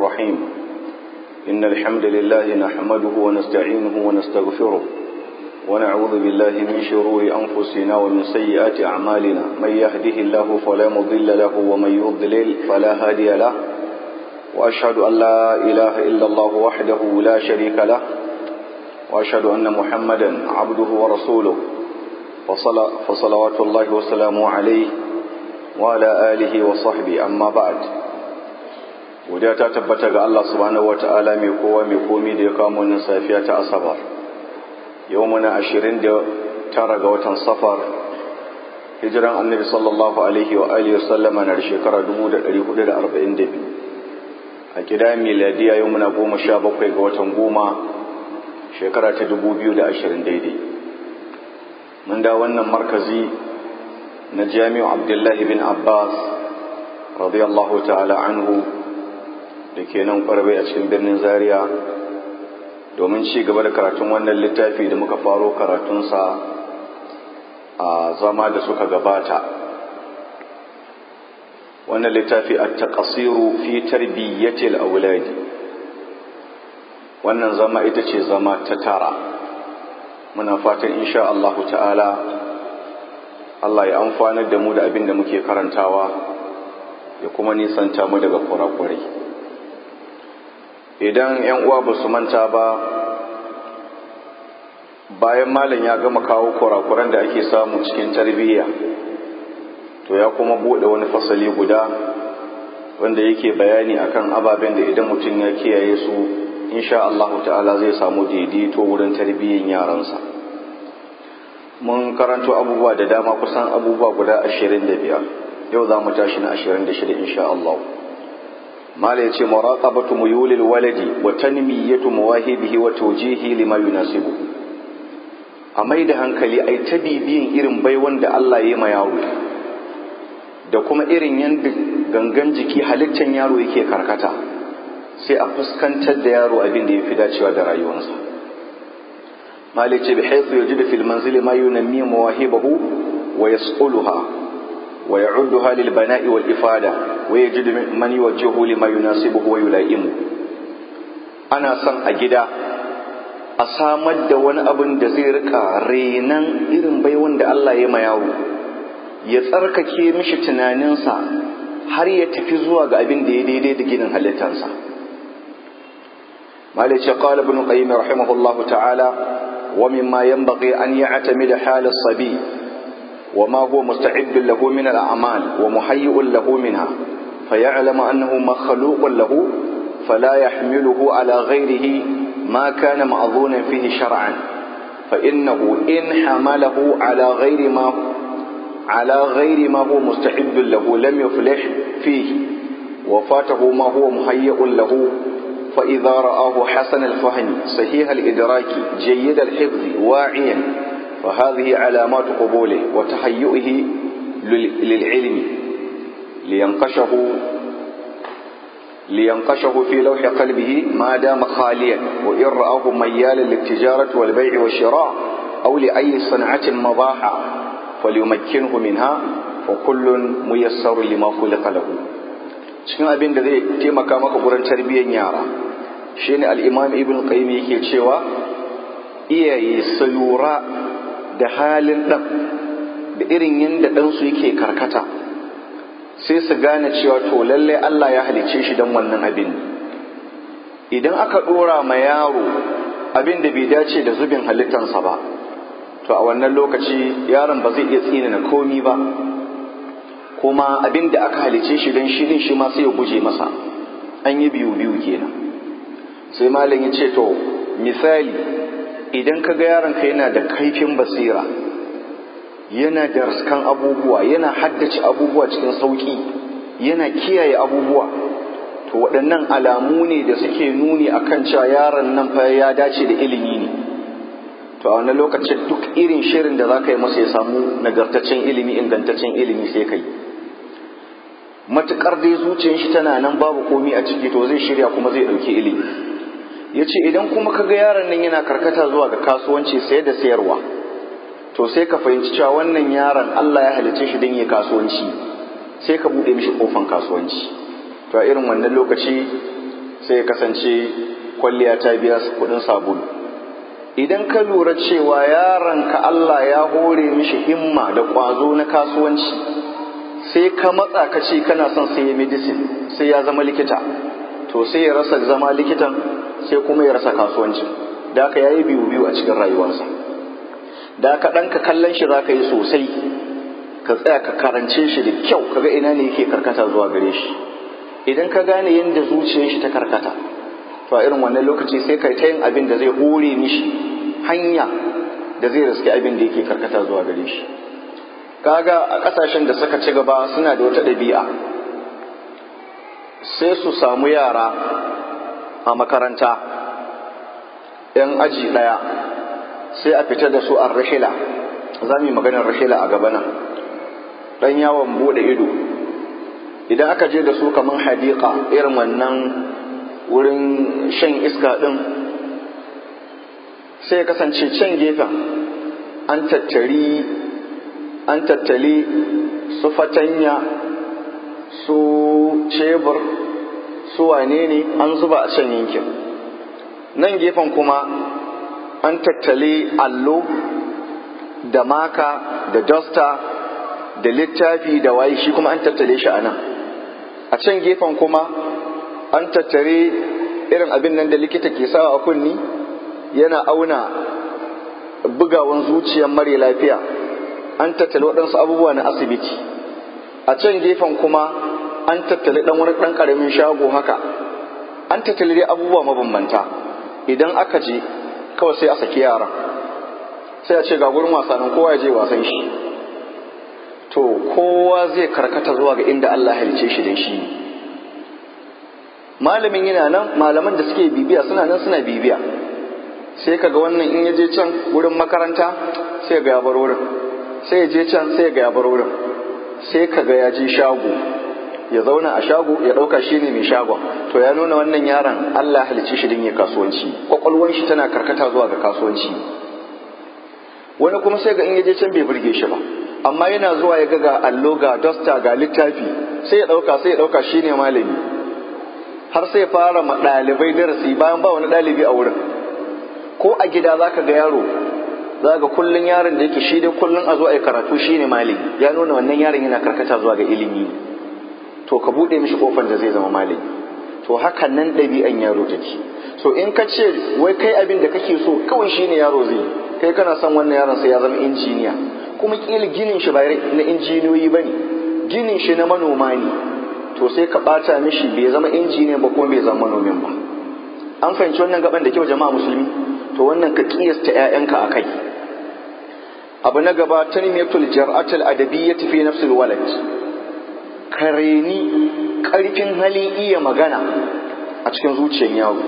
الرحيم إن الحمد لله نحمده ونستعينه ونستغفره ونعوذ بالله من شرور أنفسنا ومن سيئات أعمالنا من يهده الله فلا مضل له ومن يضلل فلا هادي له وأشهد أن لا إله إلا الله وحده لا شريك له وأشهد أن محمدا عبده ورسوله فصلوات الله وسلامه عليه وعلى آله وصحبه أما بعد وديا تتبت الله سبحانه وتعالى mai kowa mai komi da ya kamo wannan safiya ta asabar yau muna ashirin da tara ga watan safar hijiran annabi sallallahu alaihi wa alihi wasallama na da shekara 1442 a gida miladiya yau muna goma sha bakwai ga watan goma shekara ta 2020 daidai mun da wannan markazi na jami'u abdullahi bin abbas radiyallahu ta'ala anhu da ke nan kwarbe a cikin birnin zaria domin ci gaba da karatun wannan littafi da muka faro karatunsa a zama da suka gabata wannan littafi a taƙasiru fi tarbiyyatil auladi wannan zama ita ce zama ta tara muna fatan insha Allah ta'ala Allah ya amfanar da mu da abin da muke karantawa ya kuma nisanta mu daga kurakurai idan 'yan uwa ba su manta ba bayan malam ya gama kawo kurakuran da ake samu cikin tarbiyya to ya kuma bude wani fasali guda wanda yake bayani akan ababen da idan mutum ya kiyaye su insha Allah ta'ala zai samu daidaito wurin tarbiyyan yaransa mun karanto abubuwa da dama kusan abubuwa guda ashirin da biyar yau za mu tashi na ashirin da shida insha Allah mala yace muraqabatu muyulil waladi wa tanmiyatu mawahibihi wa tawjihi lima yunasibu a mai da hankali ai ta bibiyin irin baiwan da Allah ya ma yaro da kuma irin yanda gangan jiki halittan yaro yake karkata sai a fuskantar da yaro abin da ya fi dacewa da rayuwarsa malik ce bi haythu yajidu fil manzili ma yunammi mawahibahu wa yasquluha wa ya'udduha lil bana'i wal ifada wa yajidu man yuwajjihu lima yunasibuhu wa yulaimu ana son a gida a samar da wani abin da zai rika renan irin baiwan da Allah ya ma yaro ya tsarkake mishi tunaninsa har ya tafi zuwa ga abin da ya daidai da ginin halittarsa مالك قال ابن القيم رحمه الله تعالى ومما ينبغي أن يعتمد حال الصبي وما هو مستعد له من الأعمال ومهيئ له منها فيعلم أنه مخلوق له فلا يحمله على غيره ما كان مأذونا فيه شرعا فإنه إن حمله على غير ما على غير ما هو مستعد له لم يفلح فيه وفاته ما هو مهيئ له فإذا رآه حسن الفهم صحيح الإدراك جيد الحفظ واعيا فهذه علامات قبوله وتهيئه للعلم لينقشه لينقشه في لوح قلبه ما دام خاليا وإن رآه ميالا للتجارة والبيع والشراء أو لأي صنعة مباحة فليمكنه منها وكل ميسر لما خلق له cikin abin da zai taimaka maka gurin tarbiyyar yara shine al-imam ibn qayyim yake cewa iyaye su lura da halin ɗan da irin yadda ɗansu yake karkata sai su gane cewa to lallai Allah ya halicce shi don wannan abin idan aka ɗora ma yaro abin da bai dace da zubin halittansa ba to a wannan lokaci yaron ba zai iya tsinana komi ba kuma abin da aka halice shi don shi shi ma sai ya guje masa an yi biyu biyu kenan sai malam ya ce to misali idan ka ga yaron ka yana da kaifin basira yana da raskan abubuwa yana haddace abubuwa cikin sauki yana kiyaye abubuwa to waɗannan alamu ne da suke nuni akan cewa yaron nan fa ya dace da ilimi ne to a wannan lokacin duk irin shirin da za ka yi masa ya samu nagartaccen ilimi ingantaccen ilimi sai ka yi matuƙar dai zuciyar shi tana nan babu komi a ciki to zai shirya kuma zai ɗauki ilimi ya ce idan kuma ka ga yaron nan yana karkata zuwa ga kasuwanci sayar da sayarwa to sai ka fahimci cewa wannan yaron Allah ya halicce shi don yi kasuwanci sai ka buɗe mishi kofan kasuwanci to a irin wannan lokaci sai ya kasance kwalliya ta biya kudin sabulu idan ka lura cewa yaronka Allah ya hore mishi himma da ƙwazo na kasuwanci sai ka matsa ka ce kana son sai ya medicine sai ya zama likita to sai ya rasa zama likitan sai kuma ya rasa kasuwanci da aka yayi biyu biyu a cikin rayuwarsa da aka ɗanka kallon shi za ka yi sosai ka tsaya ka karance shi da kyau kaga ina ne yake karkata zuwa gare shi idan ka gane yadda zuciyar shi ta karkata to a irin wannan lokaci sai kai ta yin abin da zai hore mishi hanya da zai riske abin da yake karkata zuwa gare shi kaga a kasashen da suka ci gaba suna da wata ɗabi'a sai su samu yara a makaranta yan aji ɗaya sai a fita da su a rahila za mu yi maganar rahila a gaba nan ɗan yawon buɗe ido idan aka je da su kamar hadiƙa irin wannan wurin shan iska ɗin sai ya kasance can gefen an tattari an tattali su fatanya su cebur su wane ne an zuba a can yankin nan gefen kuma an tattali allo da maka da dosta da littafi da waye shi kuma an tattale shi a nan a can gefen kuma an tattare irin abin nan da likita ke sawa a kunni yana auna bugawan zuciyar mare lafiya an tattale waɗansu abubuwa na asibiti a can gefen kuma an tattale ɗan wani ɗan ƙaramin shago haka an tattale dai abubuwa mabambanta idan aka je kawai sai a saki yaran sai a ce ga gurin wasannin kowa ya je wasan shi to kowa zai karkata zuwa ga inda Allah halice shi da shi malamin yana nan malaman da suke bibiya suna nan suna bibiya sai kaga wannan in ya je can wurin makaranta sai ga ya bar wurin sai ya je can sai ga ya bar wurin sai kaga ya je shago ya zauna a shago ya ɗauka shi ne mai shagon to ya nuna wannan yaron Allah halicci shi din ya kasuwanci kwakwalwar shi tana karkata zuwa ga kasuwanci wani kuma sai ga in ya je can bai burge shi ba amma yana zuwa ya ga ga allo ga dosta ga littafi sai ya ɗauka sai ya ɗauka shi ne malami har sai fara ma ɗalibai darasi bayan ba wani ɗalibi a wurin ko a gida za ka ga yaro za ga kullum yaron da yake shi dai kullum a zo a yi karatu shi ne malami ya nuna wannan yaron yana karkata zuwa ga ilimi to ka buɗe mishi kofar da zai zama malami to haka nan ɗabi'an yaro take so in ka ce wai kai abin da kake so kawai shi ne yaro zai kai kana son wannan yaron sai ya zama injiniya kuma kila ginin shi ba na injiniyoyi ba ne ginin shi na manoma ne to sai ka ɓata mishi bai zama injiniya ba kuma bai zama manomin ba an fahimci wannan gaban da kyau jama'a musulmi to wannan ka kiyasta ƴaƴanka a kai abu na gaba tanmiyatul jar'atul adabiyyati fi nafsil walad kareni karfin halin iya magana a cikin zuciyar yaro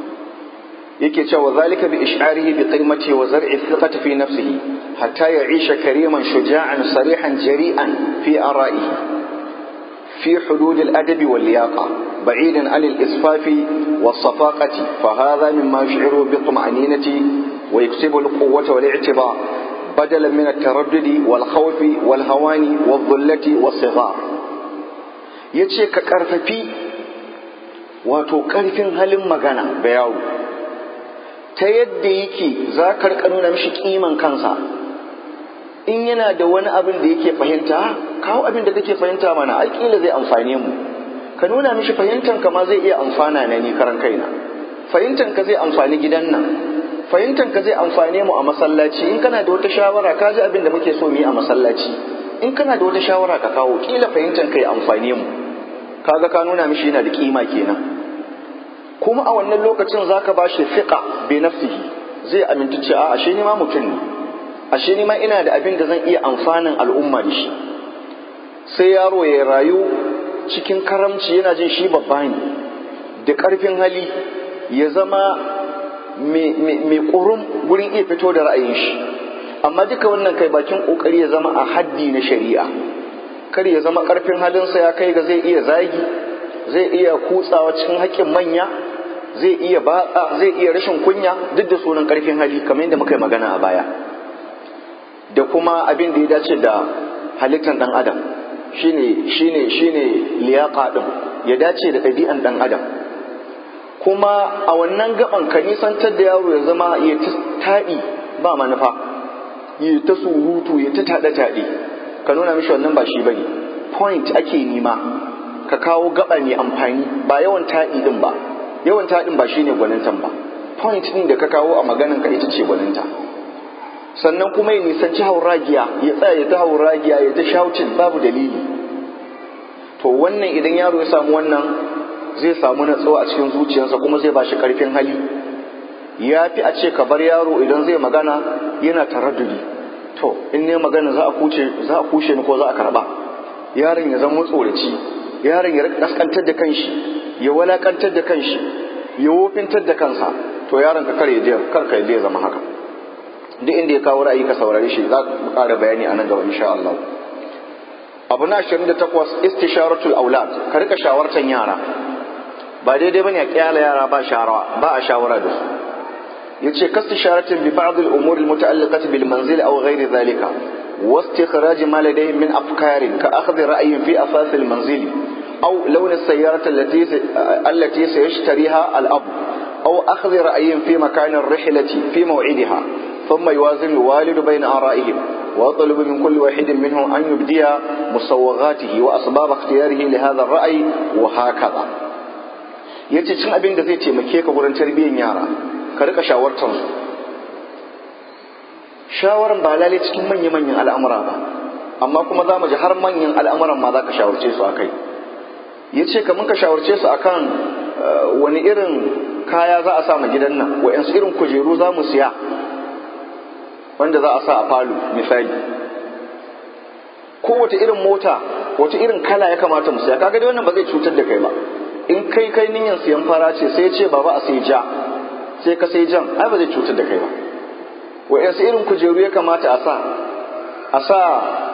yake cewa zalika bi ish'arihi bi qimati wa zar'i thiqati fi nafsihi hatta ya'isha kariman shuja'an sarihan jari'an fi ara'ihi في حدود الأدب واللياقة بعيدا عن الإسفاف والصفاقة فهذا مما يشعره بالطمأنينة ويكسب القوة والاعتبار بدلا من التردد والخوف والهوان والذلة والصغار yace ka ƙarfafi wato ƙarfin halin magana ga yaro ta yadda yake za ka nuna mishi ƙiman kansa in yana da wani abin da yake fahimta kawo abin da kake fahimta mana ai kila zai amfane mu ka nuna mishi fahimtan ka ma zai iya amfana na ni karan kaina fahimtan ka zai amfani gidan nan fahimtan ka zai amfane mu a masallaci in kana da wata shawara ka ji abin da muke so mu yi a masallaci in kana da wata shawara ka kawo kila fahimtan ka ya amfane mu kaga ka nuna mishi yana da kima kenan kuma a wannan lokacin zaka ba shi fiqa bi nafsihi zai aminta ce a ashe ni ma mutum ne ashe ni ma ina da abin da zan iya amfanin al'umma da shi sai yaro ya rayu cikin karamci yana jin shi babba ne da ƙarfin hali ya zama mai ƙurum gurin iya fito da ra'ayin shi amma duka wannan kai bakin ƙoƙari ya zama a haddi na shari'a kar ya zama ƙarfin halinsa ya kai ga zai iya zagi zai iya kutsawa cikin haƙƙin manya zai iya batsa zai iya rashin kunya duk da sunan ƙarfin hali kamar yadda muka yi magana a baya da kuma abin da ya dace da halittar ɗan adam shine shine shine liyaqa din ya dace da ɗabi'an ɗan adam kuma a wannan gaban ka nisantar da yaro ya zama ya ta taɗi ba manufa ya ta surutu ya ta taɗe taɗe ka nuna mishi wannan ba shi bane point ake nima ka kawo gaba mai amfani ba yawan taɗi din ba yawan taɗin ba shine gwanintan ba point din da ka kawo a maganan ka ita ce gwaninta sannan kuma ya nisanci hauragiya ya tsaya ya ta hauragiya ya ta shouting babu dalili to wannan idan yaro ya samu wannan zai samu natsuwa a cikin zuciyarsa kuma zai ba shi karfin hali ya fi a ce ka bar yaro idan zai magana yana taraddudi to in ne magana za a kuce za a kushe ni ko za a karba yaron ya zama tsoraci yaron ya kaskantar da kanshi ya walakantar da kanshi ya wofintar da kansa to yaron ka kare je kar ka je zama haka duk inda ya kawo ra'ayi ka saurare shi za ku ƙara bayani a nan gaba insha Allah abu na 28 istisharatul aulad ka rika shawartan yara ba daidai bane a kyala yara ba shawara ba a shawara da su yace kastisharatin bi ba'd al-umur al-muta'alliqati bil manzil aw ghayri dhalika واستخراج ما لديهم من أفكار كأخذ رأي في أساس المنزل أو لون السيارة التي التي سيشتريها الأب أو أخذ رأي في مكان الرحلة في موعدها ثم يوازن الوالد بين آرائهم ويطلب من كل واحد منهم أن يبدي مسوغاته وأسباب اختياره لهذا الرأي وهكذا yace cin abin da zai taimake ka wurin tarbiyyar yara ka rika shawartar su shawaran ba lalai cikin manya-manyan al'amura ba amma kuma za mu ji har manyan al'amuran ma za ka shawarce su a kai ya ce kamar ka shawarce su akan wani irin kaya za a sa ma gidan nan wa'yansu irin kujeru za mu siya wanda za a sa a falo misali ko wata irin mota wata irin kala ya kamata mu siya kaga dai wannan ba zai cutar da kai ba in kai kai niyyar siyan fara ce sai ce baba a sai ja sai ka sai jan ai ba zai cutar da kai ba wa'yansu irin kujeru ya kamata a sa a sa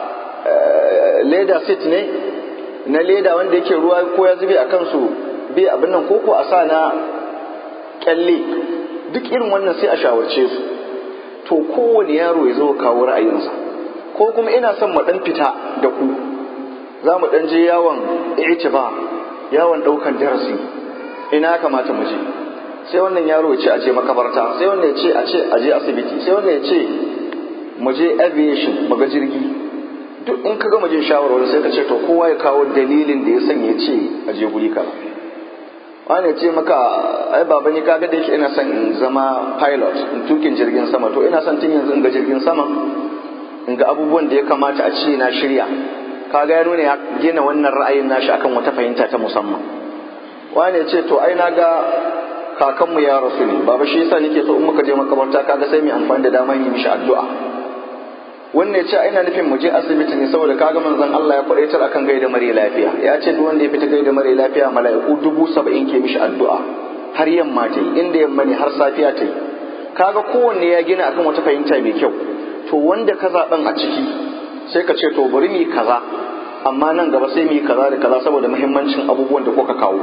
leda sit ne na leda wanda yake ruwa ko ya zube a kansu bai abin nan koko a sa na kyalle duk irin wannan sai a shawarce su to kowane yaro ya zo kawo ra'ayinsa ko kuma ina son mu dan fita da ku za mu dan je yawon itiba yawon daukan darasi ina kamata mu je sai wannan yaro ya ce aje makabarta sai wannan ya ce a ce aje asibiti sai wannan ya ce mu je aviation mu ga jirgi duk in ka gama jin shawarwari sai ka ce to kowa ya kawo dalilin da ya sanya ya ce aje guri kaza wani ya ce maka ai baba ni kaga da yake ina son in zama pilot in tukin jirgin sama to ina son tun yanzu in ga jirgin sama in ga abubuwan da ya kamata a ce na shirya kaga ya nuna ya gina wannan ra'ayin nashi akan wata fahimta ta musamman wani ya ce to ai na ga kakanmu ya rasu ne baba shi yasa nake so in muka je makabarta kaga sai mu amfani da dama yi mishi addu'a wannan ya ce ina nufin mu je asibiti ne saboda kaga manzon Allah ya kwadaitar akan gaida mare lafiya ya ce duk wanda ya fita gaida mare lafiya mala'iku dubu saba'in ke mishi addu'a har yamma ta yi inda yamma ne har safiya ta yi kaga kowanne ya gina akan wata fahimta mai kyau to wanda ka zaɓen a ciki sai ka ce to bari mu yi kaza amma nan gaba sai mu yi kaza da kaza saboda muhimmancin abubuwan da kuka kawo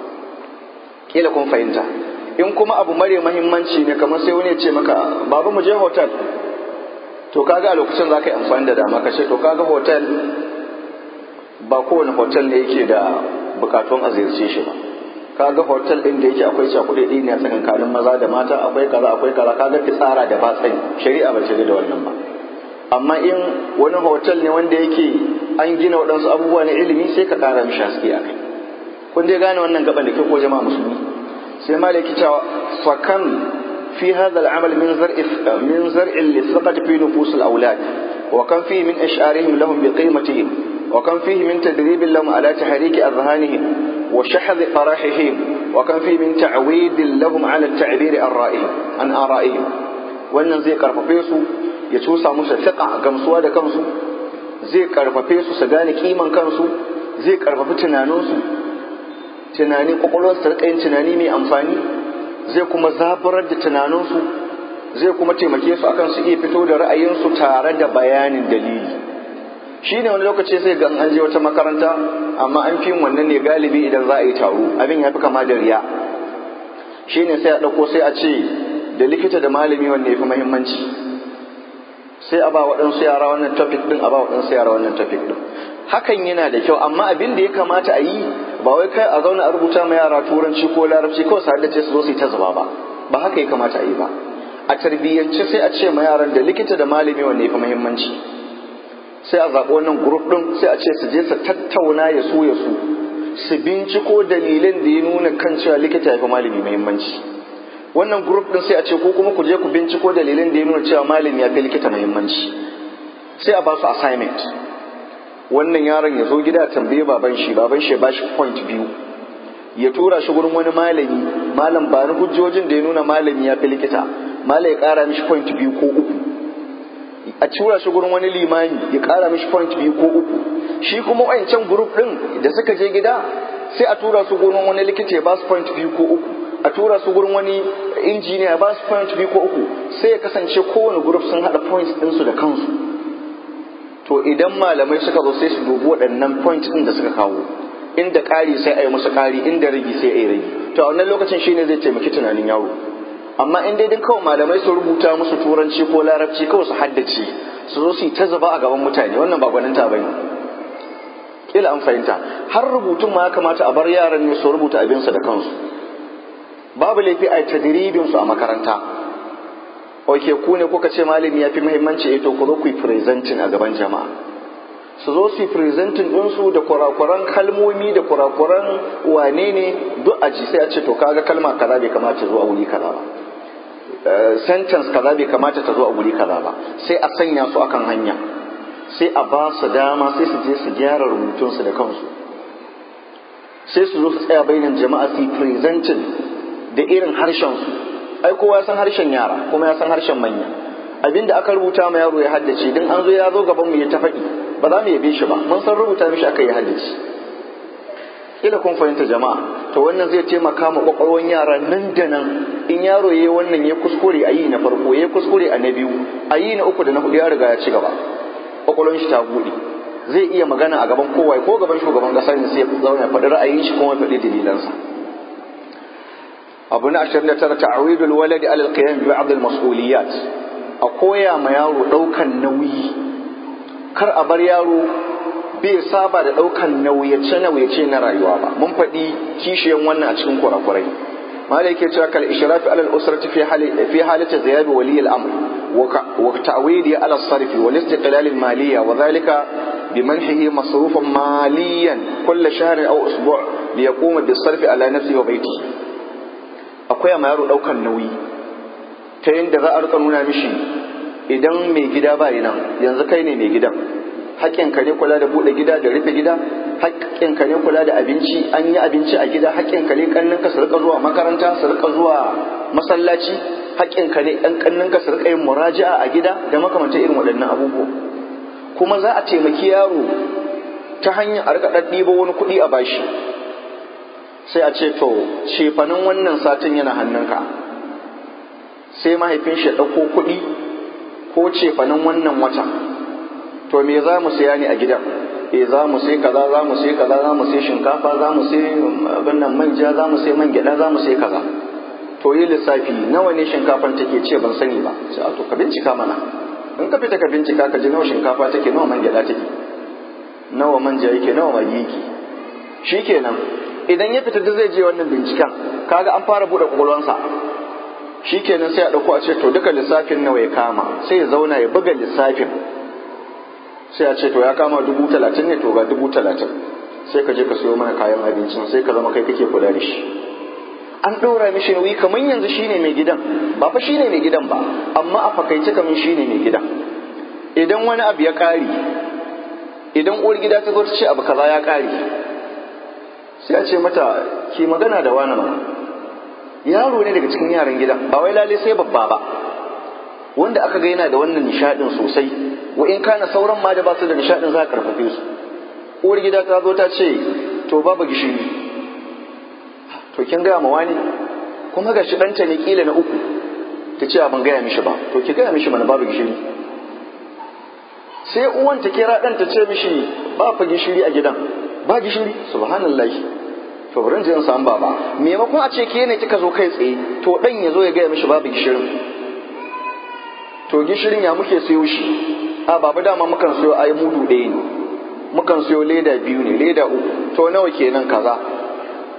kila kun fahimta in kuma abu mare mahimmanci ne kamar sai wani ya ce maka babu mu je hotel to kaga a lokacin za ka yi amfani da dama ka ce to kaga hotel ba kowane hotel ne yake da bukatun a ziyarce shi ba kaga hotel din da yake akwai cakuɗe ɗi ne a tsakankanin maza da mata akwai kaza akwai kaza kaga fitsara da batsani shari'a ba ce da wannan ba amma in wani hotel ne wanda yake an gina waɗansu abubuwa na ilimi sai ka ƙara mishi haske a kai kun dai gane wannan gaban da ke ko jama'a musulmi sai malaki cewa fakan في هذا العمل من زرع من زرع للثقة في نفوس الأولاد وكم فيه من إشعارهم لهم بقيمتهم وكم فيه من تدريب لهم على تحريك أذهانهم وشحذ قراحهم وكم فيه من تعويد لهم على التعبير عن رأيهم عن آرائهم wannan zai karfafe su ya cusa musu fiqa gamsuwa da kansu zai karfafe su su gane kiman kansu zai karfafi tunaninsu tunanin kwakwalwarsu ta rika yin tunani mai amfani zai kuma zaburar da tunaninsu zai kuma taimake su akan su iya fito da ra'ayinsu tare da bayanin dalili shi ne wani lokaci sai ga an je wata makaranta amma an fi wannan ne galibi idan za a yi taro abin ya fi kama da riya shi ne sai a ɗauko sai a ce da likita da malami wanne ya fi muhimmanci sai a ba waɗansu yara wannan topic ɗin a ba waɗansu yara wannan topic ɗin hakan yana da kyau amma abin da ya kamata a yi ba wai kai a zauna a rubuta ma yara turanci ko larabci kawai su haddace su zo su yi ta zuba ba ba haka ya kamata a yi ba a tarbiyyance sai a ce ma yaran da likita da malami wanne fi muhimmanci sai a zaɓi wannan grup ɗin sai a ce su je su tattauna ya su ya su su binciko dalilin da ya nuna kan cewa likita ya fi malami muhimmanci wannan grup ɗin sai a ce ko kuma ku je ku binciko dalilin da ya nuna cewa malami ya fi likita muhimmanci sai a ba su assignment wannan yaron ya zo gida tambaye baban shi baban shi ya ba shi point biyu ya tura shi gurin wani malami malam ba ni hujjojin da ya nuna malami ya fi likita malam ya kara mishi point biyu ko uku a tura shi gurin wani limami ya kara mishi point biyu ko uku shi kuma wancan group din da suka je gida sai a tura su gurin wani likita ya ba su point biyu ko uku a tura su gurin wani injiniya ya ba su point biyu ko uku sai ya kasance kowane group sun haɗa points ɗinsu da kansu to idan malamai suka zo sai su dubi waɗannan point ɗin da suka kawo inda ƙari sai a yi musu ƙari inda ragi sai a yi ragi to a wannan lokacin shine zai taimaki tunanin yaro amma in dai kawai malamai su rubuta musu turanci ko larabci kawai su haddace su zo su yi ta zaba a gaban mutane wannan ba gwaninta bane kila an fahimta har rubutun ma ya kamata a bar yaran ne su rubuta abinsu da kansu babu laifi a tadribin su a makaranta oke ku ne kuka ce malami ya fi muhimmanci eh to ku zo ku yi presenting a gaban jama'a su zo su yi presenting ɗinsu da kurakuran kalmomi da kurakuran wane ne duk aji sai a ce to kaga kalma kaza bai kamata zuwa wuri kaza ba sentence kaza bai kamata ta zo a wuri kaza ba sai a sanya su akan hanya sai a ba su dama sai su je su gyara rubutunsu da kansu sai su zo su tsaya bainan jama'a su yi presenting da irin harshen su ai kowa ya san harshen yara kuma ya san harshen manya abinda aka rubuta ma yaro ya haddace din an zo ya zo gaban mu ya ta faɗi ba za mu yabe shi ba mun san rubuta mishi aka yi haddace kila kun fahimta jama'a to wannan zai taimaka ma kwakwalwan yara nan da nan in yaro yayi wannan ya kuskure a yi na farko ya kuskure a na biyu a yi na uku da na hudu ya riga ya ci gaba kwakwalwan shi ta buɗe zai iya magana a gaban kowa ko gaban shugaban kasa ne sai ya zauna ya faɗi ra'ayin shi kuma ya faɗi dalilansa abu na ashirin da tara ta'awidul waladi alal qiyam bi ba'd al mas'uliyat a koya ma yaro ɗaukan nauyi kar a bar yaro bai saba da ɗaukan nauyace-nauyace na rayuwa ba mun faɗi kishiyan wannan a cikin kurakurai mala yake cewa kal ishrafi alal usrati fi hali fi halati ziyab wali al amr wa ta'widi ala sarfi wal istiqlal al maliyya wa dhalika bimanhihi masrufan maliyan kull shahr aw usbu' li yaquma bis sarfi ala nafsi wa baiti akwai ma yaro ɗaukan nauyi ta yadda za a rika nuna mishi idan mai gida ba nan yanzu kai ne mai gidan haƙƙinka ne kula da buɗe gida da rufe gida haƙƙinka ne kula da abinci an yi abinci a gida haƙƙinka ne ƙanninka su rika zuwa makaranta su rika zuwa masallaci haƙƙinka ne ɗan ƙanninka su rika yin muraja'a a gida da makamantar irin waɗannan abubuwa kuma za a taimaki yaro ta hanyar a rika ɗaɗɗiba wani kuɗi a bashi sai a ce to cefanin wannan satin yana hannunka sai mahaifin shi ya ɗauko kuɗi ko cefanin wannan watan to me za mu siya ne a gidan e za mu sai kaza za mu sai kaza za mu sai shinkafa za mu sai abin nan manja za mu sai man gyaɗa za mu sai kaza to yi lissafi nawa ne shinkafan take ce ban sani ba sai to ka bincika mana in ka fita ka bincika ka ji nawa shinkafa take nawa man gyaɗa take nawa manja yake nawa magi yake shikenan idan ya fita duk zai je wannan binciken kaga an fara buɗe ƙwaƙwalwansa shikenan sai a ɗauko a ce to duka lissafin nawa ya kama sai ya zauna ya buga lissafin sai a ce to ya kama dubu talatin ne to ga dubu talatin sai ka je ka siyo mana kayan abincin sai ka zama kai kake kula da shi an ɗora mishi nauyi kamar yanzu shine mai gidan ba fa shine mai gidan ba amma a fakaice kamar shine mai gidan idan wani abu ya ƙari idan uwar gida ta zo ta ce abu kaza ya ƙari sai a ce mata ki magana da wani mana yaro ne daga cikin yaran gidan ba wai lale sai babba ba wanda aka ga yana da wannan nishadin sosai wa in kana sauran ma da ba su da nishadin za a karfafe su uwar gida ta zo ta ce to babu gishiri to kin gaya ma wani kuma ga shi ɗanta ne kila na uku ta ce ban gaya mishi ba to ki gaya mishi mana babu gishiri sai uwan ta kira ɗan ta ce mishi ba fa gishiri a gidan ba gishiri subhanallahi to bari in samu baba maimakon a ce ke ne kika zo kai tsaye to dan ya zo ya gaya mishi babu gishirin to gishirin ya muke siyo shi a baba dama mukan siyo ai mudu ɗaya ne mukan siyo leda biyu ne leda uku to nawa kenan kaza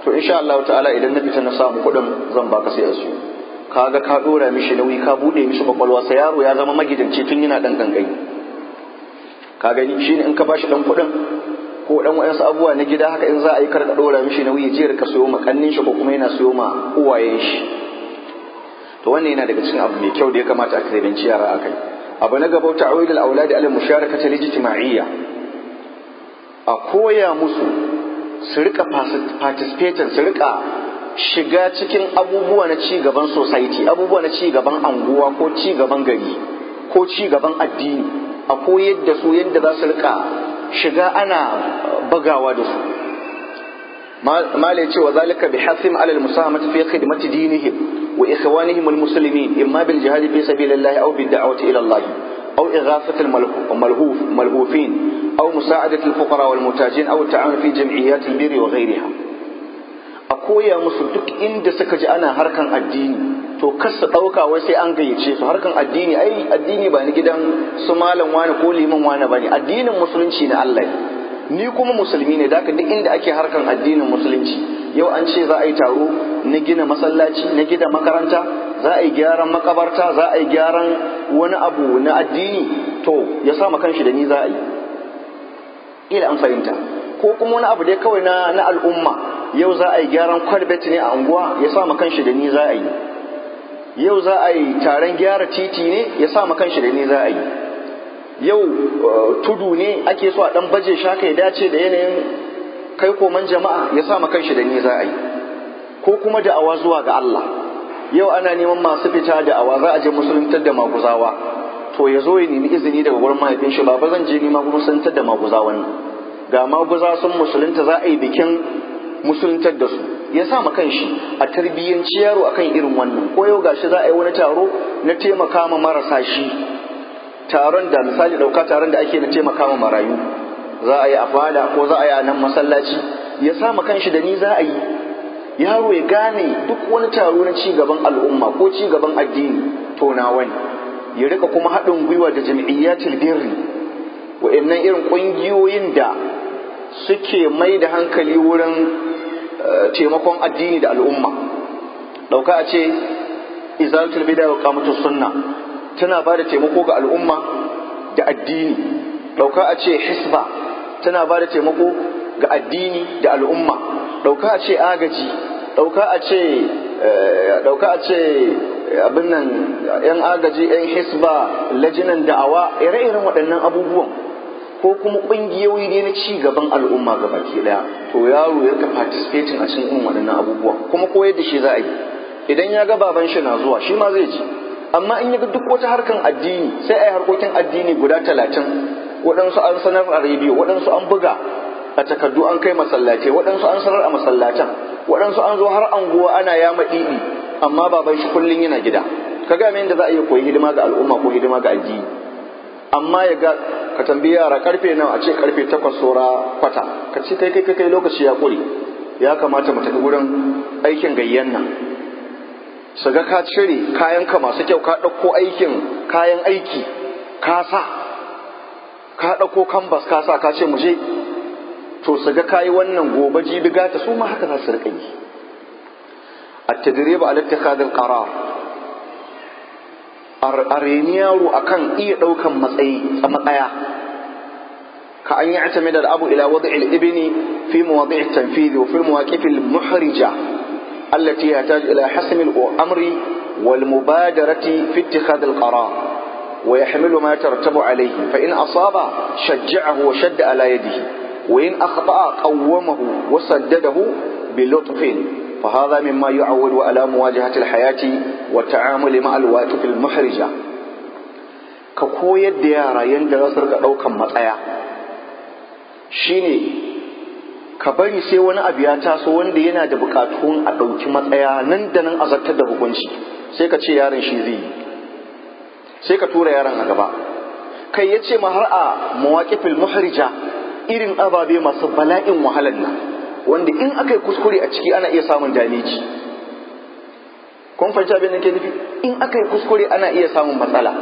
to insha Allah ta'ala idan na fita na samu kuɗin zan baka sai a siyo kaga ka dora mishi nauyi ka bude mishi kwakwalwa sai yaro ya zama magidanci tun yana dan gangai ka gani shine in ka bashi dan kuɗin ko dan wayansu abubuwa na gida haka in za a yi karka dora mishi nauyi je rika siyo ma kannin shi ko kuma yana siyo ma uwayen shi to wannan yana daga cikin abu mai kyau da ya kamata a kiranci yara akai abu na gaba ta'awid al-aulad ala musharakati al-ijtima'iyya a koya musu su rika participating su rika shiga cikin abubuwa na ci gaban society abubuwa na ci gaban anguwa ko ci gaban gari ko ci gaban addini a koyar da su yadda za su rika shiga ana bagawa da su malai cewa zalika bi hasim alal musahamati fi khidmati dinihim wa ikhwanihim almuslimin imma bil jihad fi sabilillah aw bid da'wati ila Allah aw ighafati almalhuf malhufin aw musa'adati alfuqara wal mutajin aw ta'awun fi jam'iyyat albirri wa ghayriha a koya musu duk inda suka ji ana harkan addini to kas su ɗauka wai sai an gayyace su harkan addini ai addini ba ni gidan su malam wani ko liman wani bane addinin musulunci na Allah ni kuma musulmi ne daka duk inda ake harkan addinin musulunci yau an ce za a yi taro na gina masallaci na gina makaranta za a yi gyaran makabarta za a yi gyaran wani abu na addini to ya sa kanshi da ni za a yi ila an fahimta ko kuma wani abu dai kawai na na al'umma yau za a yi gyaran kwalbet ne a unguwa ya sa kanshi da ni za a yi yau za a yi taron gyara titi ne ya sa kanshi da ni za a yi yau tudu ne ake so a dan baje shaka ya dace da yanayin kai koman jama'a ya sa kanshi da ni za a yi ko kuma da'awa zuwa ga Allah yau ana neman masu fita da'awa za a je musuluntar da maguzawa to ya zo ya nemi izini daga gurin mahaifin shi ba zan je nima musuluntar da maguzawan nan ga maguza sun musulunta za a yi bikin musuluntar da su ya sa ma kanshi a tarbiyyanci yaro akan irin wannan ko yau gashi za a yi wani taro na taimaka ma marasa shi taron da misali ɗauka taron da ake na taimaka ma marayu za a yi a fada ko za a yi a nan masallaci ya sa ma kanshi da ni za a yi yaro ya gane duk wani taro na ci gaban al'umma ko ci gaban addini to na wani ya rika kuma haɗin gwiwa da jam'iyyatul birri wa'annan irin ƙungiyoyin da suke mai da hankali wurin taimakon addini da al'umma ɗauka a ce izalatul bida wa qamatus sunna tana ba da taimako ga al'umma da addini ɗauka a ce hisba tana ba da taimako ga addini da al'umma ɗauka a ce agaji ɗauka a ce ɗauka a ce abin nan yan agaji yan hisba lajinan da'awa ire-iren waɗannan abubuwan ko kuma ƙungiyoyi ne na ci gaban al'umma ga baki ɗaya to yaro ya ka participating a cikin irin waɗannan abubuwan kuma koyar da shi za a yi idan ya ga baban shi na zuwa shi ma zai ji amma in ya ga duk wata harkan addini sai a yi harkokin addini guda talatin waɗansu an sanar a rediyo waɗansu an buga a takardu an kai masallatai waɗansu an sanar a masallatan waɗansu an zo har anguwa ana yama ɗiɗi amma baban shi kullum yana gida ka ga yadda za a iya koyi hidima ga al'umma ko hidima ga addini amma ya ga ka tambayi yara karfe nawa a ce karfe takwas saura kwata ka ce kai kai kai lokaci ya ƙure ya kamata mu tafi gurin aikin gayyan nan su ga ka cire kayanka masu kyau ka ɗauko aikin kayan aiki ka sa ka ɗauko kambas ka sa ka ce mu je to su ga kayi wannan gobe jibi gata su ma haka za su riƙa yi التدريب على اتخاذ القرار أريني يارو أكن إيه دوكا matsayi a matsaya كأن يعتمد الأب إلى وضع الابن في مواضيع التنفيذ وفي المواقف المحرجة التي يحتاج إلى حسم الأمر والمبادرة في اتخاذ القرار ويحمل ما يترتب عليه فإن أصاب شجعه وشد على يده وإن أخطأ قومه وسدده بلطف فهذا مما يعود على مواجهة الحياة والتعامل مع الواقف المحرجة كقوية ديارة يندرس أو كم مطايا shine ka bari sai wani abu ya taso wanda yana da bukatun a ɗauki matsaya nan da nan a zartar da hukunci sai ka ce yaron shi zai yi sai ka tura yaron a gaba kai ya ce ma har a mawaƙifil muhrija irin ababe masu bala'in wahalar nan wanda in aka yi kuskure a ciki ana iya samun dameji kun fahimci abin da ke nufi in aka yi kuskure ana iya samun matsala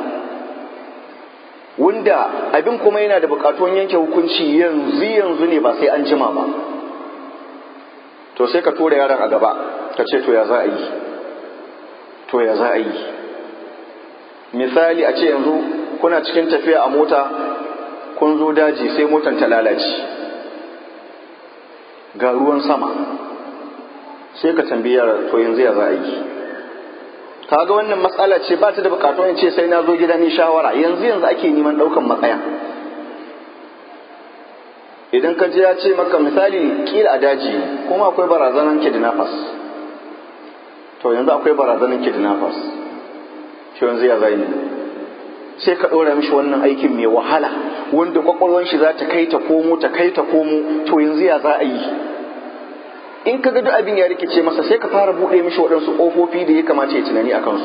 wanda abin kuma yana da bukatuwan yanke hukunci yanzu yanzu ne ba sai an jima ba to to sai ka tura yaron a gaba ka ce to ya za a yi to ya za a yi misali a ce yanzu kuna cikin tafiya a mota kun zo daji sai motan ta lalace ga ruwan sama sai ka tambayi yaron to yanzu ya za a yi kaga wannan matsala ce ba ta da bukatu in ce sai na zo gida ni shawara yanzu yanzu ake neman daukan matsaya idan ka je ya ce maka misali kila a daji kuma akwai barazanan kidnappers to yanzu akwai barazanan kidnappers shi yanzu ya zai sai ka ɗora mishi wannan aikin mai wahala wanda kwakwalwan shi za ta kai ta komo ta kai ta komo to yanzu ya za a yi in ka ga duk abin ya rikice masa sai ka fara buɗe mishi waɗansu ƙofofi da ya kamata ya tunani a kansu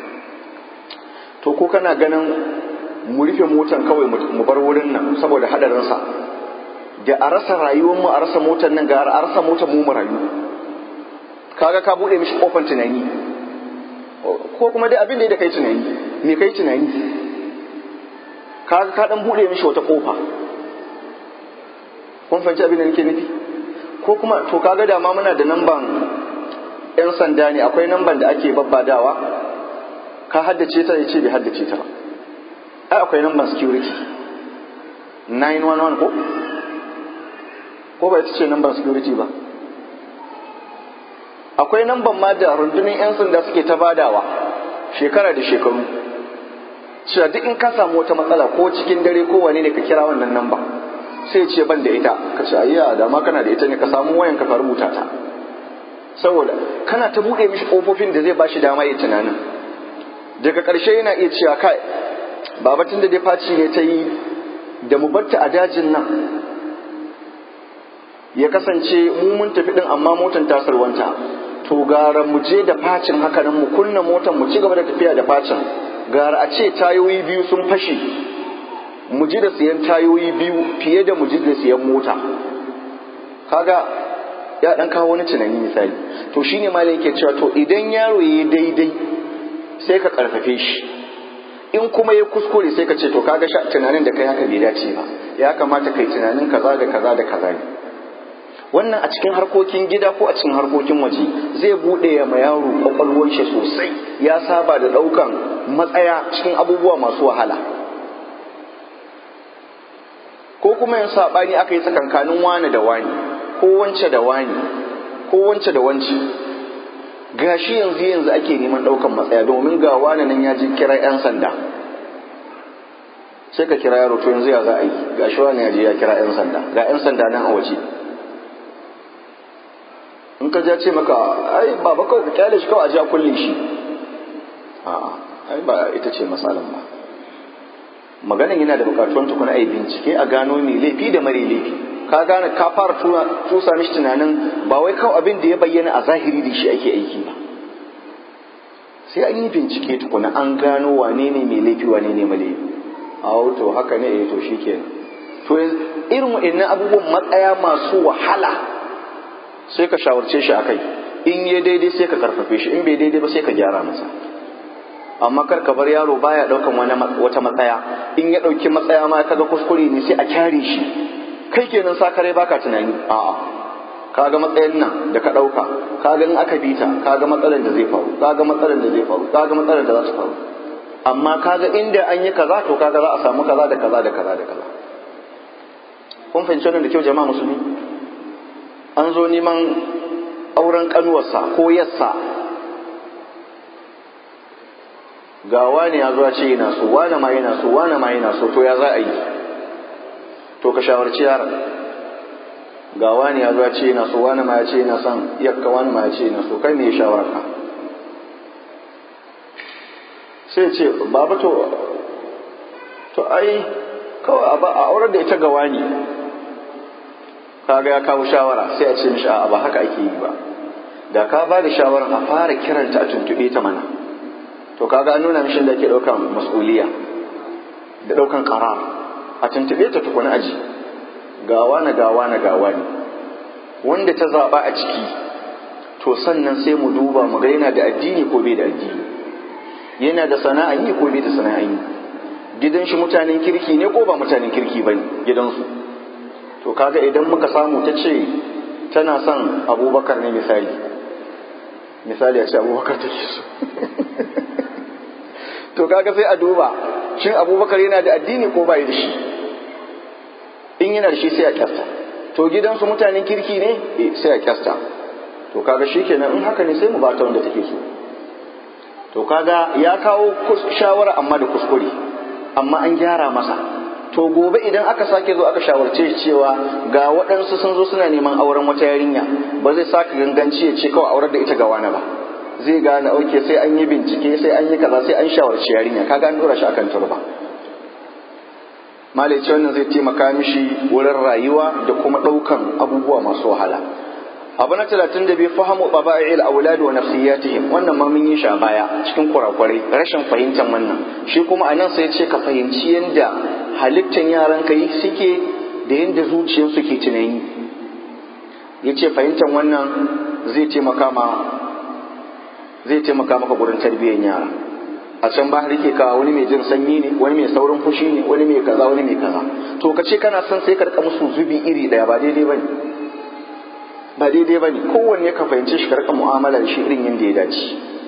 to ko kana ganin mu rufe motan kawai mu bar wurin nan saboda haɗarinsa da a rasa rayuwarmu a rasa motan nan gara a rasa motan mu mu rayu kaga ka buɗe mishi ƙofan tunani ko kuma dai abin da ya da kai tunani me kai tunani kaga ka dan buɗe mishi wata ƙofa kun fahimci abin da nake nufi ko kuma to kaga da ma muna da namban yan sanda ne akwai namban da ake babbadawa ka haddace ta yace bai haddace ta ba ai akwai namban security 911 ko ko ba ita ce namban security ba akwai namban ma da rundunar yan sanda suke ta badawa shekara da shekaru cewa duk in ka samu wata matsala ko cikin dare ko wane ne ka kira wannan namba sai ce ban da ita ka ce ayya da ma kana da ita ne ka samu wayan ka rubuta ta saboda kana ta buɗe mishi ƙofofin da zai ba shi dama ya tunanin daga ƙarshe yana iya cewa kai babatun da dai faci ne ta yi da mu batta a dajin nan ya kasance mu mun tafi din amma motan ta salwanta to gara mu je da facin haka nan mu kunna motan mu ci gaba da tafiya da facin gara a ce tayoyi biyu sun fashe mu ji da siyan tayoyi biyu fiye da mu ji da siyan mota kaga ya dan kawo wani tunani misali to shine malam yake cewa to idan yaro yayi daidai sai ka karfafe shi in kuma ya kuskure sai ka ce to kaga tunanin da kai haka bai dace ba ya kamata kai tunanin kaza da kaza da kaza ne wannan a cikin harkokin gida ko a cikin harkokin waje zai bude ya ma yaro kwakwalwar shi sosai ya saba da daukan matsaya cikin abubuwa masu wahala ko kuma yin saɓani aka yi tsakankanin wani da wani ko wance da wani ko wance da wance gashi yanzu yanzu ake neman ɗaukan matsaya domin ga wani nan ya ji kira 'yan sanda sai ka kira yaro to yanzu ya za a yi gashi wani ya je ya kira 'yan sanda ga 'yan sanda nan a waje in ka ja ce maka ai baba kawai ka kyale shi kawai a ja kulle shi a'a ai ba ita ce matsalan ba maganan yana da bukatuwan tukuna a yi bincike a gano mai laifi da mare laifi ka gane ka fara tusa mishi tunanin ba wai kawai abin da ya bayyana a zahiri da shi ake aiki ba sai an yi bincike tukuna an gano wane ne mai laifi wane ne mai laifi a to haka ne eh to shikenan to irin waɗannan abubuwan matsaya masu wahala sai ka shawarce shi akai in ya daidai sai ka karfafe shi in bai daidai ba sai ka gyara masa amma kar ka bar yaro baya daukan wani wata matsaya in ya dauki matsaya ma kaga kuskure ne sai a kyare shi kai kenan sakare baka tunani a'a kaga matsayin nan da ka dauka kaga in aka bita kaga matsalar da zai faru kaga matsalar da zai faru kaga matsalar da za ta faru amma kaga inda an yi kaza to kaga za a samu kaza da kaza da kaza da kaza kun fahimci wannan da kyau jama'a musulmi an zo neman auren kanuwarsa ko yassa ga wani ya zo ce yana so wani ma yana so wani ma yana so to ya za a yi to ka shawarci yaron ga wani ya zo ce yana so wani ma ya ce yana son yakka wani ma ya ce yana so kai ne ya shawararka sai ce baba to to ai kawai a aurar da ita ga wani kaga ya kawo shawara sai a ce mishi a ba haka ake yi ba da ka ba da shawarar a fara kiranta a tuntuɓe ta mana to kaga an nuna mishi da ke ɗaukan mas'uliya da ɗaukan ƙarar a tuntuɓe ta tukuna aji gawa na gawa na gawa ne wanda ta zaɓa a ciki to sannan sai mu duba mu ga yana da addini ko bai da addini yana da sana'a yi ko bai da sana'a yi gidan shi mutanen kirki ne ko ba mutanen kirki ba ne gidansu to kaga idan muka samu ta ce tana son abubakar ne misali misali a ce abubakar take so to kaga sai a duba shin abubakar yana da addini ko bai da shi in yana da shi sai a kyasta to gidansu mutanen kirki ne sai a kyasta to kaga shi kenan in haka ne sai mu bata wanda take so to kaga ya kawo shawara amma da kuskure amma an gyara masa to gobe idan aka sake zo aka shawarce shi cewa ga waɗansu sun zo suna neman auren wata yarinya ba zai saka ganganci ya ce kawai aurar da ita ga wani ba zai gane auke sai an yi bincike sai an yi kaza sai an shawarci yarinya kaga an dora shi akan turba malaici wannan zai taimaka mishi wurin rayuwa da kuma ɗaukan abubuwa masu wahala abu na talatin da bai fahimu baba'il aulad wa nafsiyatihim wannan ma mun yi shi a baya cikin kurakurai rashin fahimtar wannan shi kuma a nan sai ce ka fahimci yadda halittar yaran ka suke da yadda zuciyarsu ke tunani ya ce fahimtar wannan zai taimaka ma zai taimaka maka gurin tarbiyyar yara a can ba rike ka wani mai jin sanyi ne wani mai saurin fushi ne wani mai kaza wani mai kaza to ka ce kana son sai ka rika musu zubi iri daya ba daidai bane ba daidai bane kowanne ka fahimci shi ka rika mu'amala da shi irin yadda ya dace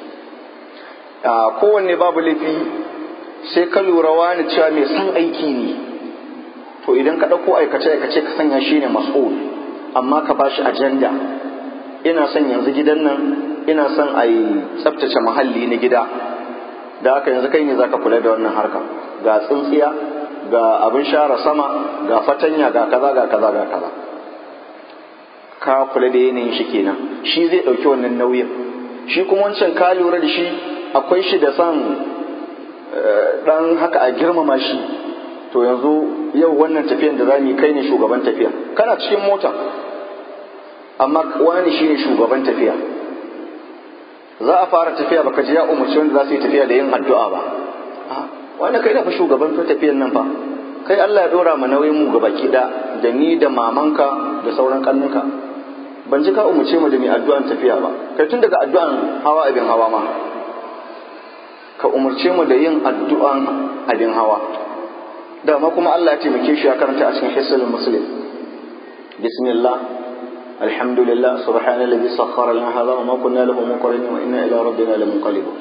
kowanne babu laifi sai ka lura wani cewa mai son aiki ne to idan ka ɗauko aikace aikace ka sanya shi ne mas'ul amma ka ba shi ajanda ina son yanzu gidan nan ina son a yi tsaftace muhalli na gida da haka yanzu kai ne zaka kula da wannan harka ga tsintsiya ga abin share sama ga fatanya ga kaza ga kaza ga kaza ka kula da yanayin shi kenan shi zai ɗauki wannan nauyin shi kuma wancan ka lura da shi akwai shi da son dan haka a girmama shi to yanzu yau wannan tafiyan da zamu yi kai ne shugaban tafiya kana cikin mota amma wani shine shugaban tafiya za a fara tafiya baka ji ya umarci wanda za su yi tafiya da yin addu'a ba wanda kai da fa shugaban tafiyan nan fa kai Allah ya dora mu nauyin mu gabaki da da ni da mamanka da sauran kannunka ban ji ka umarce mu da mai addu'an tafiya ba kai tun daga addu'an hawa abin hawa ma ka umarce mu da yin addu'an abin hawa dama kuma Allah ya taimake shi ya karanta a cikin hisalin muslim bismillah alhamdulillah subhanallazi sakhkhara lana hadha wa ma kunna lahu muqrinin wa inna ila rabbina lamunqalibun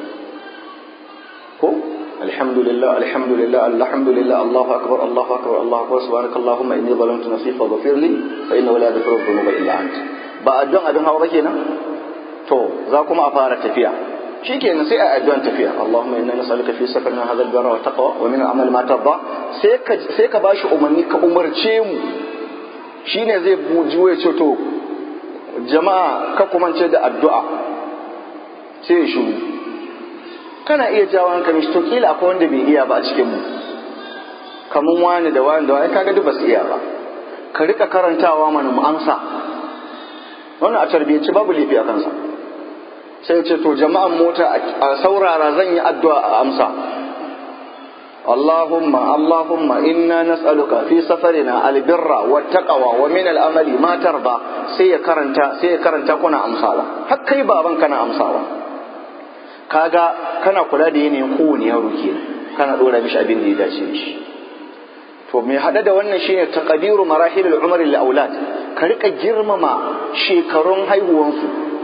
ko alhamdulillah alhamdulillah alhamdulillah Allahu akbar Allahu akbar Allahu akbar subhanakallahumma inni zalamtu nafsi faghfir li fa innahu la yaghfiru dhunuba illa ant ba addu'an abin hawa ba kenan to za kuma a fara tafiya shikenan sai a addu'an tafiya Allahumma inna nas'aluka fi safarina hadha al-birra wa taqwa wa min al-amal ma tarda sai ka sai ka bashi umarni ka umarce mu shine zai buji ya ce to jama'a ka kumance da addu'a sai ya shiru kana iya jawo hankali to kila akwai wanda bai iya ba a cikin mu kamun wani da wani da wani kaga duk ba su iya ba ka rika karantawa mana mu amsa wannan a tarbiyyaci babu laifi a kansa sai ce to jama'an mota a saurara zan yi addu'a a amsa Allahumma Allahumma inna nas'aluka fi safarina albirra wa taqwa wa min al'amali ma tarda sai ya karanta sai ya karanta kuna amsawa har kai baban kana amsawa kaga kana kula da yanayin kowane yaro kenan kana dora mishi abin da ya dace da shi to mai hada da wannan shine taqdiru marahil al-umr lil aulad ka rika girmama shekarun haihuwansu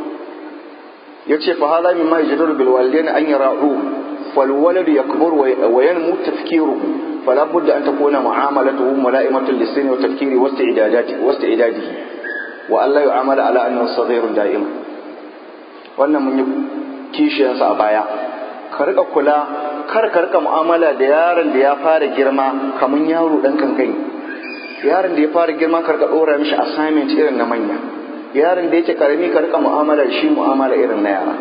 yace fa hada mimma yajdaru bil walidain an yara'u fal walad yakbur wa yanmu tafkiruhu fala budda an takuna mu'amalatuhu mula'imatan lis-sinni wa tafkiri wa istidadati wa istidadihi wa alla yu'amala ala annahu saghirun da'ima wannan mun yi kishiyansa a baya ka rika kula kar ka rika mu'amala da yaron da ya fara girma kamar yaro dan kankani yaron da ya fara girma ka rika dora mishi assignment irin na manya yaron da yake karami ka rika mu'amala da shi mu'amala irin na yara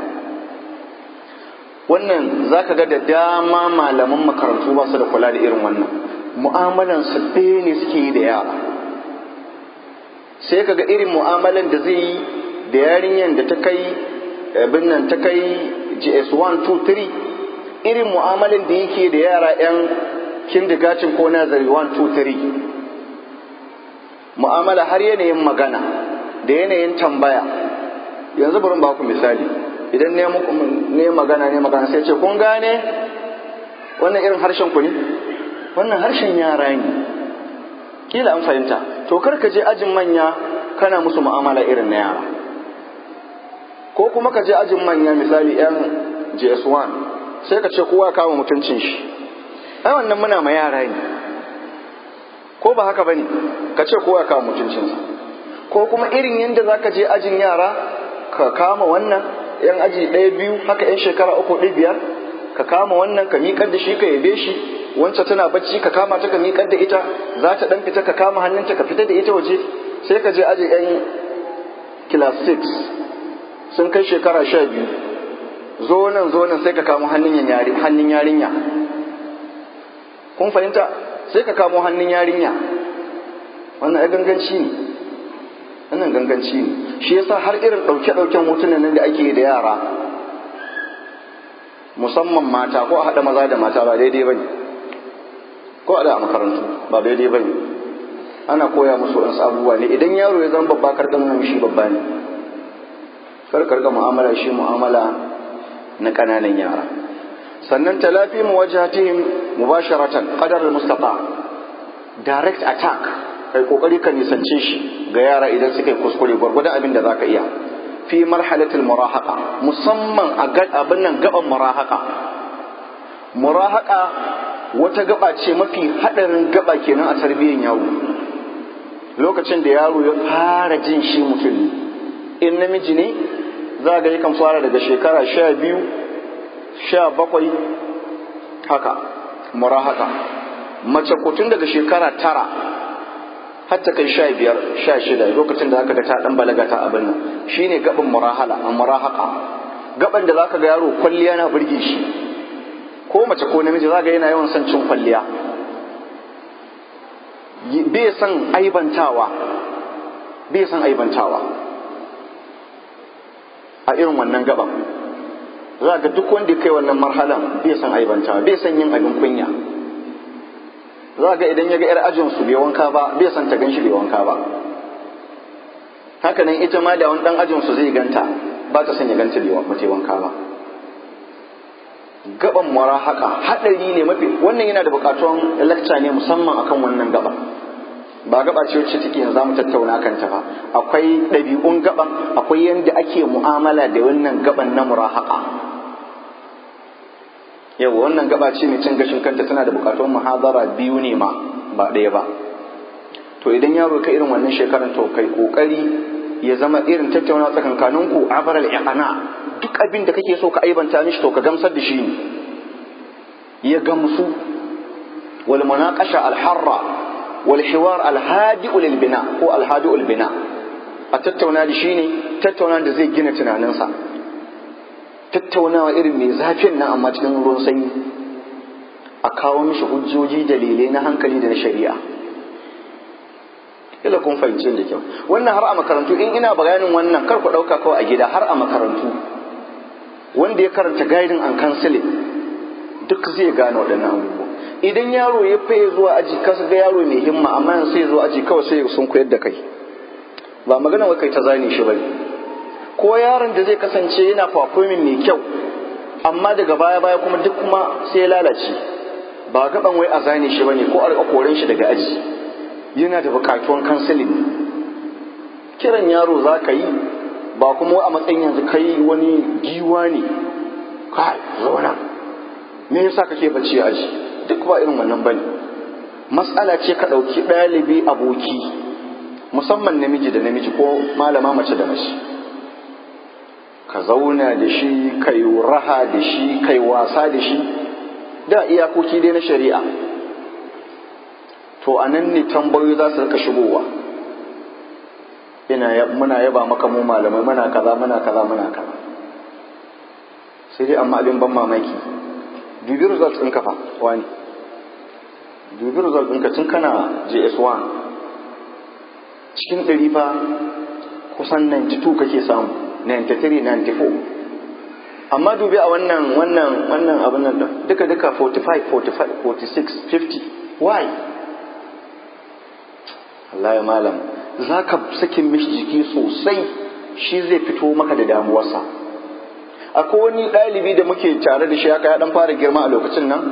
wannan zaka ga da dama malaman makarantu ba su da kula da irin wannan mu'amalan su ɗaya ne suke yi da yara sai ka ga irin mu'amalan da zai yi da yarinyan da ta kai abin nan ta kai GS1 2 3 irin mu'amalin da yake da yara 'yan kindigacin ko nazari 1 2 3 mu'amala har yanayin magana da yanayin tambaya yanzu bari ba ku misali idan ne magana ne magana sai ce kun gane wannan irin harshen ku ne wannan harshen yara ne kila an fahimta to kar ka je ajin manya kana musu mu'amala irin na yara ko kuma ka je ajin manya misali yan JS1 sai ka ce kowa kama mutuncin shi ai wannan muna ma yara ne ko ba haka bane ka ce kowa kama mutuncinsa ko kuma irin yadda za ka je ajin yara ka kama wannan yan aji ɗaya biyu haka yan shekara uku ɗaya biyar ka kama wannan ka miƙar da shi ka yabe shi wancan tana bacci ka kama ta ka miƙar da ita za ta ɗan fita ka kama hannunta ka fita da ita waje sai ka je aji yan class 6 sun kai shekara sha biyu zo nan zo nan sai ka kamo hannun yarinya kun fahimta sai ka kamo hannun yarinya wannan ya ganganci ne wannan ganganci ne shi yasa har irin ɗauke-ɗauken hotunan nan da ake da yara musamman mata ko a haɗa maza da mata ba daidai ba ne ko a da a makarantu ba daidai ba ne ana koya musu wasu abubuwa ne idan yaro ya zama babba karɗa nuna shi babba ne karkar ga mu'amala shi mu'amala na ƙananan yara sannan talafi muwajhatihim mubasharatan qadar al-mustata direct attack kai kokari ka nisance shi ga yara idan suka yi kuskure gwargwadon abin da zaka iya fi marhalatul murahaqa musamman a abin nan gaban murahaqa murahaqa wata gaba ce mafi hadarin gaba kenan a tarbiyyar yaro lokacin da yaro ya fara jin shi mutum in namiji ne za ga yakan fara daga shekara sha biyu sha bakwai haka murahaka mace ko tun daga shekara tara har ta kai sha biyar sha shida lokacin da zaka ga ta dan balaga ta abin nan shine gaban murahala a murahaka gaban da zaka ga yaro kwalliya na burge shi ko mace ko namiji zaka yana yawan son cin kwalliya bai son aibantawa bai son aibantawa a irin wannan gaban za ga duk wanda kai wannan marhalan bai san aibanta bai san yin abin kunya za ga idan ya ga yar ajin su bai wanka ba bai san ta ganshi bai wanka ba haka nan ita ma da wani dan ajin su zai ganta ba ta san ya ganta bai wanka ba gaban mara haka hadari ne mafi wannan yana da bukatun lecture ne musamman akan wannan gaba ba gaba ce wacce take yanzu mu tattauna kanta ba akwai ɗabi'un gaban akwai yadda ake mu'amala da wannan gaban na murahaka yau wannan gaba ce mai cin gashin kanta tana da bukatun muhadara biyu ne ma ba ɗaya ba to idan yaro ka irin wannan shekaran to kai kokari ya zama irin tattauna tsakankanin ku abar al-iqana duk abin da kake so ka aibanta mishi to ka gamsar da shi ne ya gamsu wal munaqasha al-harra wal hiwar al-hadi'u lil bina ko al-hadi'u lil bina a tattauna da shi ne tattauna da zai gina tunaninsa tattaunawa irin mai zafin nan amma cikin ruwan sanyi a kawo mishi hujjoji dalilai na hankali da na shari'a ila kun fahimci da kyau wannan har a makarantu in ina bayanin wannan kar ku ɗauka kawai a gida har a makarantu wanda ya karanta guiding and counseling duk zai gane waɗannan abubuwa idan yaro ya faye zuwa aji kasa ga yaro mai himma amma yanzu sai ya zo aji kawai sai sun koyar da kai ba magana wai kai ta zane shi bane ko yaron da zai kasance yana performing mai kyau amma daga baya baya kuma duk kuma sai ya lalace ba gaban wai a zane shi bane ko a koren shi daga aji yana da bukatuwan counseling kiran yaro za ka yi ba kuma a matsayin yanzu kai wani giwa ne kai zauna me yasa kake bacci a aji duk ba irin wannan bane matsala ce ka ɗauki ɗalibi aboki musamman namiji da namiji ko malama mace da mace ka zauna da shi kai raha da shi kai wasa da shi da iyakoki dai na shari'a to a nan ne tambayoyi za su rika shigowa ina muna yaba maka mu malamai muna kaza muna kaza muna kaza sai dai amma abin ban mamaki dubi results ɗinka fa wani dubi results ɗinka tun kana JS1 cikin ɗari fa kusan 92 kake samu 93 94 amma dubi a wannan wannan wannan abin nan da duka duka 45 45 46 50 why Allah ya malam za ka sakin mishi jiki sosai shi zai fito maka da damuwarsa akwai wani ɗalibi da muke tare da shi haka ya ɗan fara girma a lokacin nan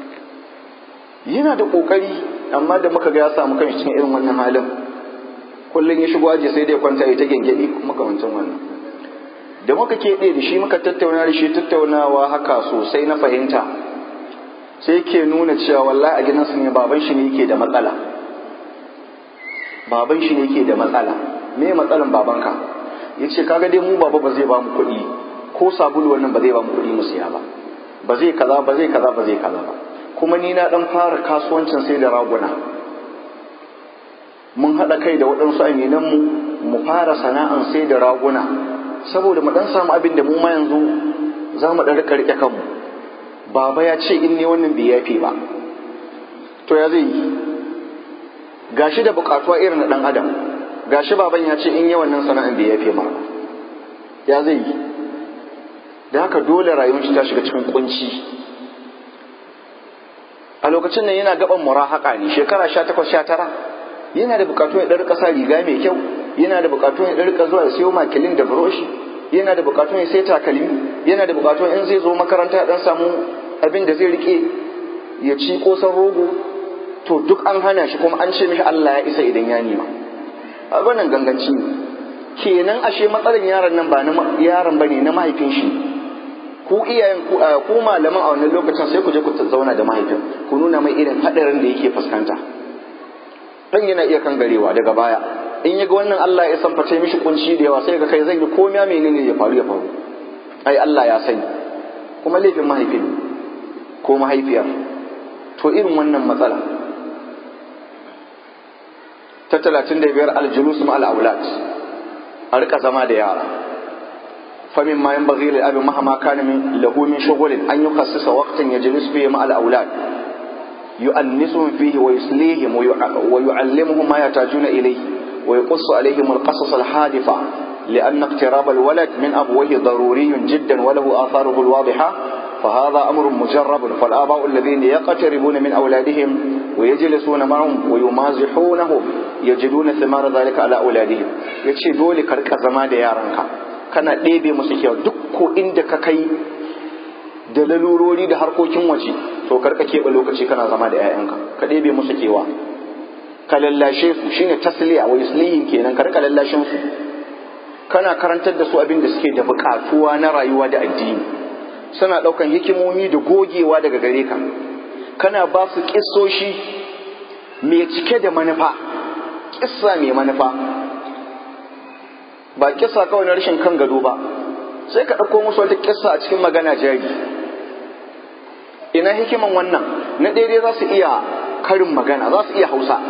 yana da ƙoƙari amma da muka ga ya samu kan cikin irin wannan halin ko kullum ya shigo aji sai dai kwanta ya ta gengedi makamancin wannan da muka keɓe da shi muka tattauna da shi tattaunawa haka sosai na fahimta sai ke nuna cewa wallahi a gidansu ne baban shi ne yake da matsala baban shi ne yake da matsala me matsalan babanka ya ce kaga dai mu baba ba zai ba mu kuɗi ko sabulu wannan ba zai ba mu kuɗi mu siya ba ba zai kaza ba zai kaza ba zai kaza ba kuma ni na dan fara kasuwancin sai da raguna mun haɗa kai da waɗansu aminan mu mu fara sana'an sai da raguna saboda mu dan samu abin da mu ma yanzu za mu dan rika rike kanmu baba ya ce in ne wannan bai yafe ba to ya zai yi gashi da bukatuwa irin na dan adam gashi baban ya ce in yi wannan sana'an bai yafe ma ya zai yi da haka dole rayuwar shi ta shiga cikin kunci a lokacin nan yana gaban murahaka ne shekara sha takwas sha tara yana da bukatu ya ɗan ƙasa riga mai kyau yana da bukatu ya ɗan zuwa ya siyo makilin da buroshi yana da bukatu ya sai takalmi yana da bukatu in zai zo makaranta dan samu abin da zai rike ya ci kosan rogo to duk an hana shi kuma an ce mishi Allah ya isa idan ya nima a wannan ganganci ne kenan ashe matsalar yaron nan ba na yaron bane na mahaifin shi ku iyayen ku ku malaman a wannan lokacin sai ku je ku zauna da mahaifin ku nuna mai irin hadarin da yake fuskanta dan yana iya kan garewa daga baya in yaga wannan Allah ya san face mishi kunci da yawa sai ga kai zai yi komai menene ya faru ya faru ai Allah ya sani kuma laifin mahaifin ko mahaifiyar to irin wannan matsala ta talatin da biyar aljulus ma al'aulat a rika zama da yara famin ma yanbaghi lil abi mahama kana min lahu min shughulin an yukhassisa waqtan yajlis fihi ma al'aulat يؤنسهم فيه ويسليهم ويعلمهم ما يحتاجون إليه ويقص عليهم القصص الحادثة لأن اقتراب الولد من أبويه ضروري جدا وله آثاره الواضحة فهذا أمر مجرب فالآباء الذين يقتربون من أولادهم ويجلسون معهم ويمازحونهم يجدون ثمار ذلك على أولادهم يتشي دولي كرك زمان يارنك كان ديبي مسيكيو دكو عندك كي da lalurori da harkokin waje to karka keɓe lokaci kana zama da 'ya'yanka ka ɗebe musu kewa ka lallashe su shine tasliya wa yuslihin kenan ka rika lallashin su kana karantar da su abin da suke da buƙatuwa na rayuwa da addini suna ɗaukan hikimomi da gogewa daga gare ka kana ba su ƙissoshi mai cike da manufa ƙissa mai manufa ba ƙissa kawai na rashin kan gado ba sai ka ɗauko musu wata ƙissa a cikin magana jari ina hikiman wannan na daidai za su iya karin magana za su iya hausa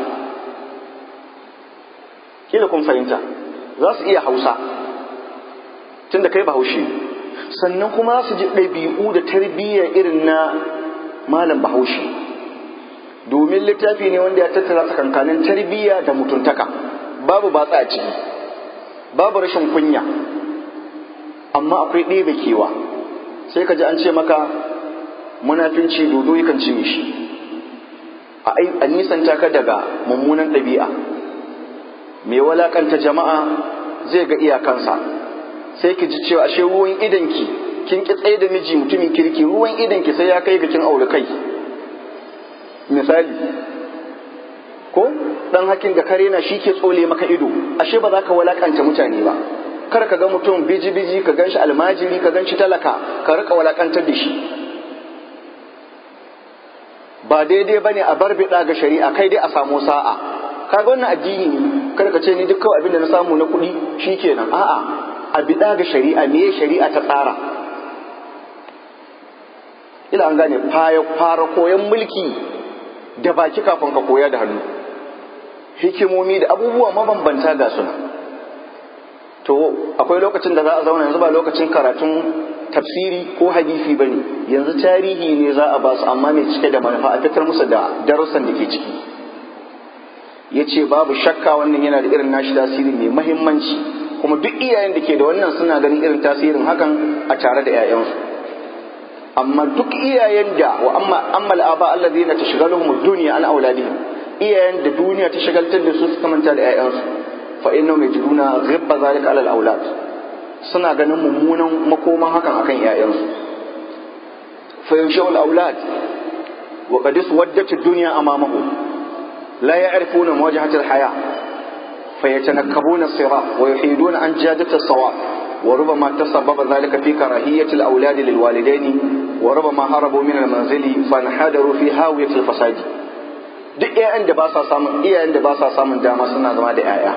kila kun fahimta za su iya hausa tun da kai bahaushe sannan kuma za su ji ɗabi'u da tarbiyya irin na malam bahaushe domin littafi ne wanda ya tattara tsakankanin tarbiyya da mutuntaka babu batsa a ciki babu rashin kunya amma akwai ɗebe kewa sai ka ji an ce maka munafinci dodo yakan cinye shi a nisanta ka daga mummunan ɗabi'a mai walakanta jama'a zai ga iyakansa sai ki ji cewa ashe ruwan idanki kin ki tsaye da miji mutumin kirki ruwan idanki sai ya kai ga kin aure kai misali ko dan hakin da kare na shi ke tsole maka ido ashe ba za ka walakanta mutane ba kar ka ga mutum biji biji ka ganshi almajiri ka ganshi talaka ka rika walakantar da shi ba daidai bane a bar bida ga shari'a kai dai a samu sa'a kaga wannan addini ne kada ka ce ni duk kawai abin da na samu na kuɗi shikenan a'a a bida ga shari'a me shari'a ta tsara ila an gane fara koyon mulki da baki kafin ka koya da hannu hikimomi da abubuwa mabambanta ga suna to akwai lokacin da za a zauna yanzu ba lokacin karatun tafsiri ko hadisi ba ne yanzu tarihi ne za a ba su amma mai cike da manufa a fitar musu da darussan da ke ciki ya ce babu shakka wannan yana da irin nashi tasiri mai mahimmanci kuma duk iyayen da ke da wannan suna ganin irin tasirin hakan a tare da 'ya'yansu amma duk iyayen da wa amma ammal aba allazina tashghaluhum ad-dunya an auladihim iyayen da duniya ta shagaltar da su suka manta da 'ya'yansu fa innahum yajiduna ghibba zalika ala al-aulad suna ganin mummunan makoman hakan akan 'ya'yansu fa yashau al-aulad wa qad iswaddat ad-dunya amamahum la ya'rifuna mawajhat al-haya فيتنكبون الصراط ويحيدون عن جادة الصواب وربما تسبب ذلك في كراهية الأولاد للوالدين وربما هربوا من المنزل فانحدروا في هاوية الفساد duk iyayen da ba sa samun iyayen da ba sa samun dama suna zama da 'ya'ya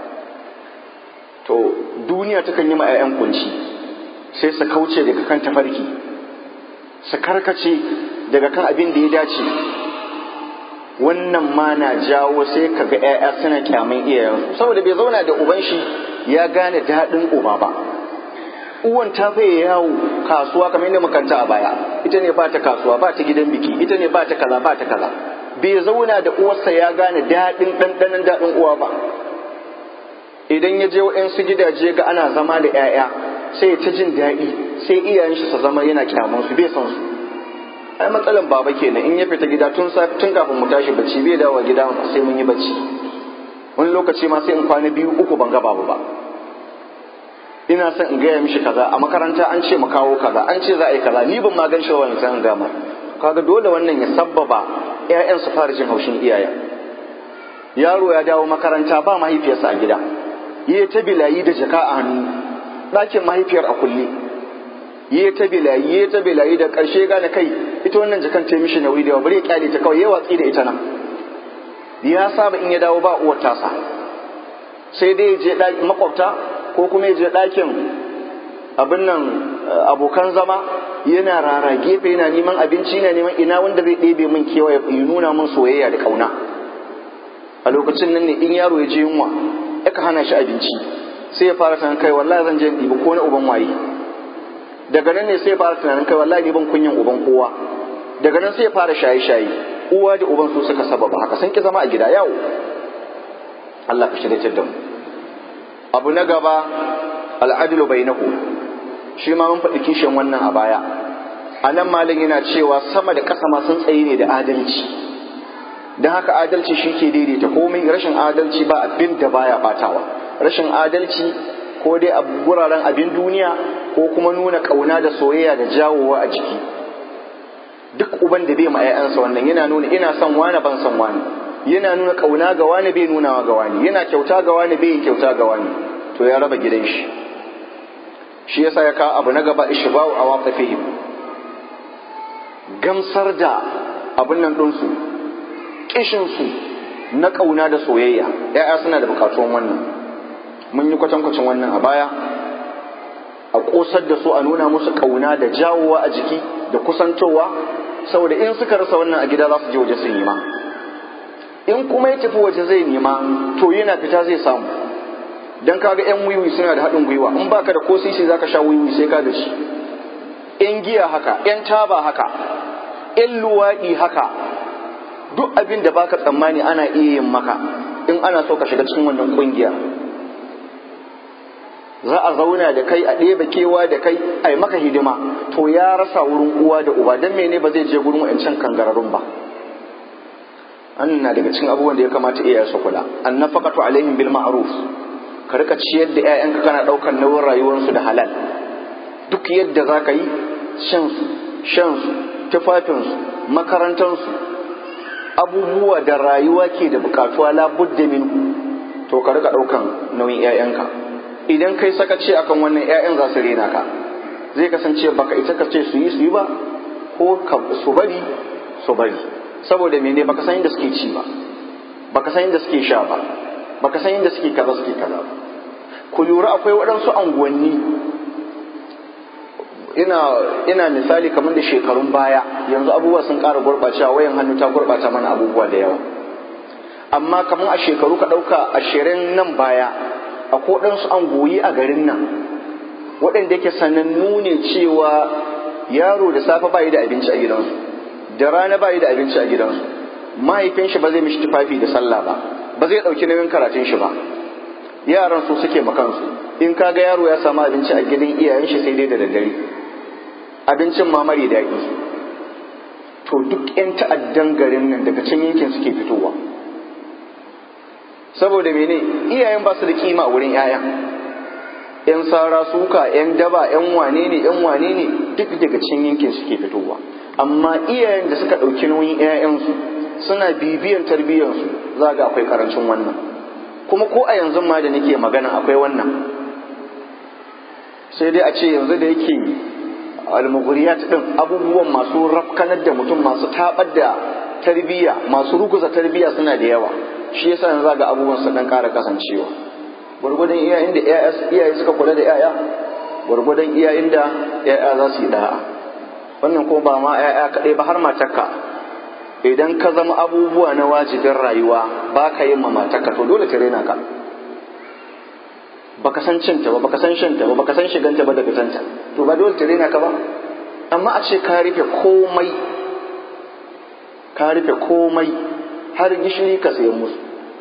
to duniya takan yi ma 'ya'yan kunci sai su kauce daga kan tafarki su karkace daga kan abin da ya dace wannan ma na jawo sai ka ga 'ya'ya suna kyaman iyayensu saboda bai zauna da uban shi ya gane daɗin uba ba uwan ta faye yawo kasuwa kamar yadda makanta a baya ita ne ba ta kasuwa ba ta gidan biki ita ne ba ta kaza ba ta kaza bai zauna da uwarsa ya gane daɗin ɗanɗanon daɗin uwa ba idan ya je wa'yansu gidaje ga ana zama da 'ya'ya sai ta jin daɗi sai iyayen shi su zama yana kyaman su bai san su ai matsalan baba kenan in ya fita gida tun safi tun kafin mu tashi bacci bai dawo gida sai mun yi bacci wani lokaci ma sai in kwana biyu uku ban ga babu ba ina son in gaya mishi kaza a makaranta an ce mu kawo kaza an ce za a yi kaza ni ban ma gan shi wannan san gama kaga dole wannan ya sabbaba ƴaƴan su fara jin haushin iyayen yaro ya dawo makaranta ba mahaifiyarsa a gida yi ta bilayi da jaka a hannu ɗakin mahaifiyar a kulle yi ta bilayi yi ta bilayi da ƙarshe gane kai ita wannan jakan ta mishi nauyi da yawa bari ya kyale ta kawai ya watsi da ita nan ya saba in ya dawo ba uwar tasa sai dai ya je ɗakin makwabta ko kuma ya je ɗakin abin nan abokan zama yana rara gefe yana neman abinci yana neman ina wanda zai ɗebe min kewaye ya nuna min soyayya da ƙauna a lokacin nan ne in yaro ya je yunwa aka hana shi abinci sai ya fara tunanin kai wallahi zan je in ɗibi ko na uban waye daga nan ne sai ya fara tunanin kai wallahi ni ban kunyan uban kowa daga nan sai ya fara shaye-shaye uwa da uban su suka sababa haka sun ki zama a gida yawo Allah ka shirya da mu abu na gaba al'adlu bainahu shi ma mun faɗi kishin wannan a baya a nan malin yana cewa sama da ƙasa ma sun tsaye ne da adalci don haka adalci shi ke daidaita komai rashin adalci ba abin da baya batawa rashin adalci ko dai a wuraren abin duniya ko kuma nuna ƙauna da soyayya da jawowa a jiki duk uban da bai ma 'ya'yansa wannan yana nuna ina son wani ban son wani yana nuna ƙauna ga wani bai nunawa ga wani yana kyauta ga wani bai kyauta ga wani to ya raba gidan shi shi yasa ya kawo abu na gaba ishba'u a waqafihim gamsar da abin nan ɗinsu kishinsu na ƙauna da soyayya ‘ya'ya suna da buƙatuwan wannan mun yi kwatankwacin wannan a baya a ƙosar da su a nuna musu ƙauna da jawowa a jiki da kusantowa saboda in suka rasa wannan a gida za su je waje su nema in kuma ya tafi waje zai nema to yana fita zai samu dan kaga yan wiwi suna da haɗin gwiwa in baka da ko sisi zaka sha wiwi sai ka da shi yan giya haka yan taba haka yan luwaɗi haka duk abin da baka tsammani ana iya yin maka in ana so ka shiga cikin wannan kungiya za a zauna da kai a ɗeba kewa da kai a yi maka hidima to ya rasa wurin uwa da uba don mene ba zai je gurin wa'ancan kangararrun ba an na daga cikin abubuwan da ya kamata iyaye su kula an nafaqatu alaihim bil ma'ruf ka rika ciyar da 'ya'yanka kana ɗaukar nauyin rayuwarsu da halal duk yadda za ka yi shansu shansu tufafinsu makarantansu abubuwa da rayuwa ke da bukatuwa labudda min to ka rika ɗaukan nauyin 'ya'yanka idan kai sakaci akan wannan 'ya'yan za su rena ka zai kasance baka ita ka ce su yi su yi ba ko su bari su bari saboda mene baka san inda suke ci ba baka san inda suke sha ba baka san inda suke kaza suke kaza ba ku lura akwai waɗansu anguwanni ina ina misali kamar da shekarun baya yanzu abubuwa sun ƙara gurɓacewa wayan hannu ta gurɓata mana abubuwa da yawa amma kamar a shekaru ka ɗauka ashirin nan baya a waɗansu angoyi a garin nan waɗanda yake sanannu ne cewa yaro da safe bayi da abinci a gidansu da rana bayi da abinci a gidansu mahaifin shi ba zai mishi tufafi da sallah ba ba zai ɗauki nauyin karatun shi ba yaran su suke makansu in kaga yaro ya samu abinci a gidan iyayen shi sai dai da daddare abincin ma mari daɗi to duk 'yan ta'addan garin nan daga can yankin suke fitowa saboda mene iyayen ba su da kima wurin 'ya'yan yan sara suka yan daba yan wane ne yan wane ne duk daga cikin yankin suke fitowa amma iyayen da suka ɗauki nauyin 'ya'yansu suna bibiyan tarbiyyansu za ga akwai karancin wannan kuma ko a yanzu ma da nake magana akwai wannan sai dai a ce yanzu da yake almughriyat din abubuwan masu rafkanar da mutum masu tabar da tarbiyya masu ruguza tarbiyya suna da yawa shi yasa yanzu ga abubuwan su dan ƙara kasancewa gwargwadon iya inda iyaye suka kula da yaya gwargwadon iya inda yaya za su yi da'a wannan ko ba ma yaya kaɗai ba har matarka idan ka zama abubuwa na wajibin rayuwa ba ka yin ma matarka to dole ta rena ka baka san cinta ba baka san shanta ba baka san shiganta ba da fitanta to ba dole ta rena ka ba amma a ce ka rufe komai ka rufe komai har gishiri ka sayan musu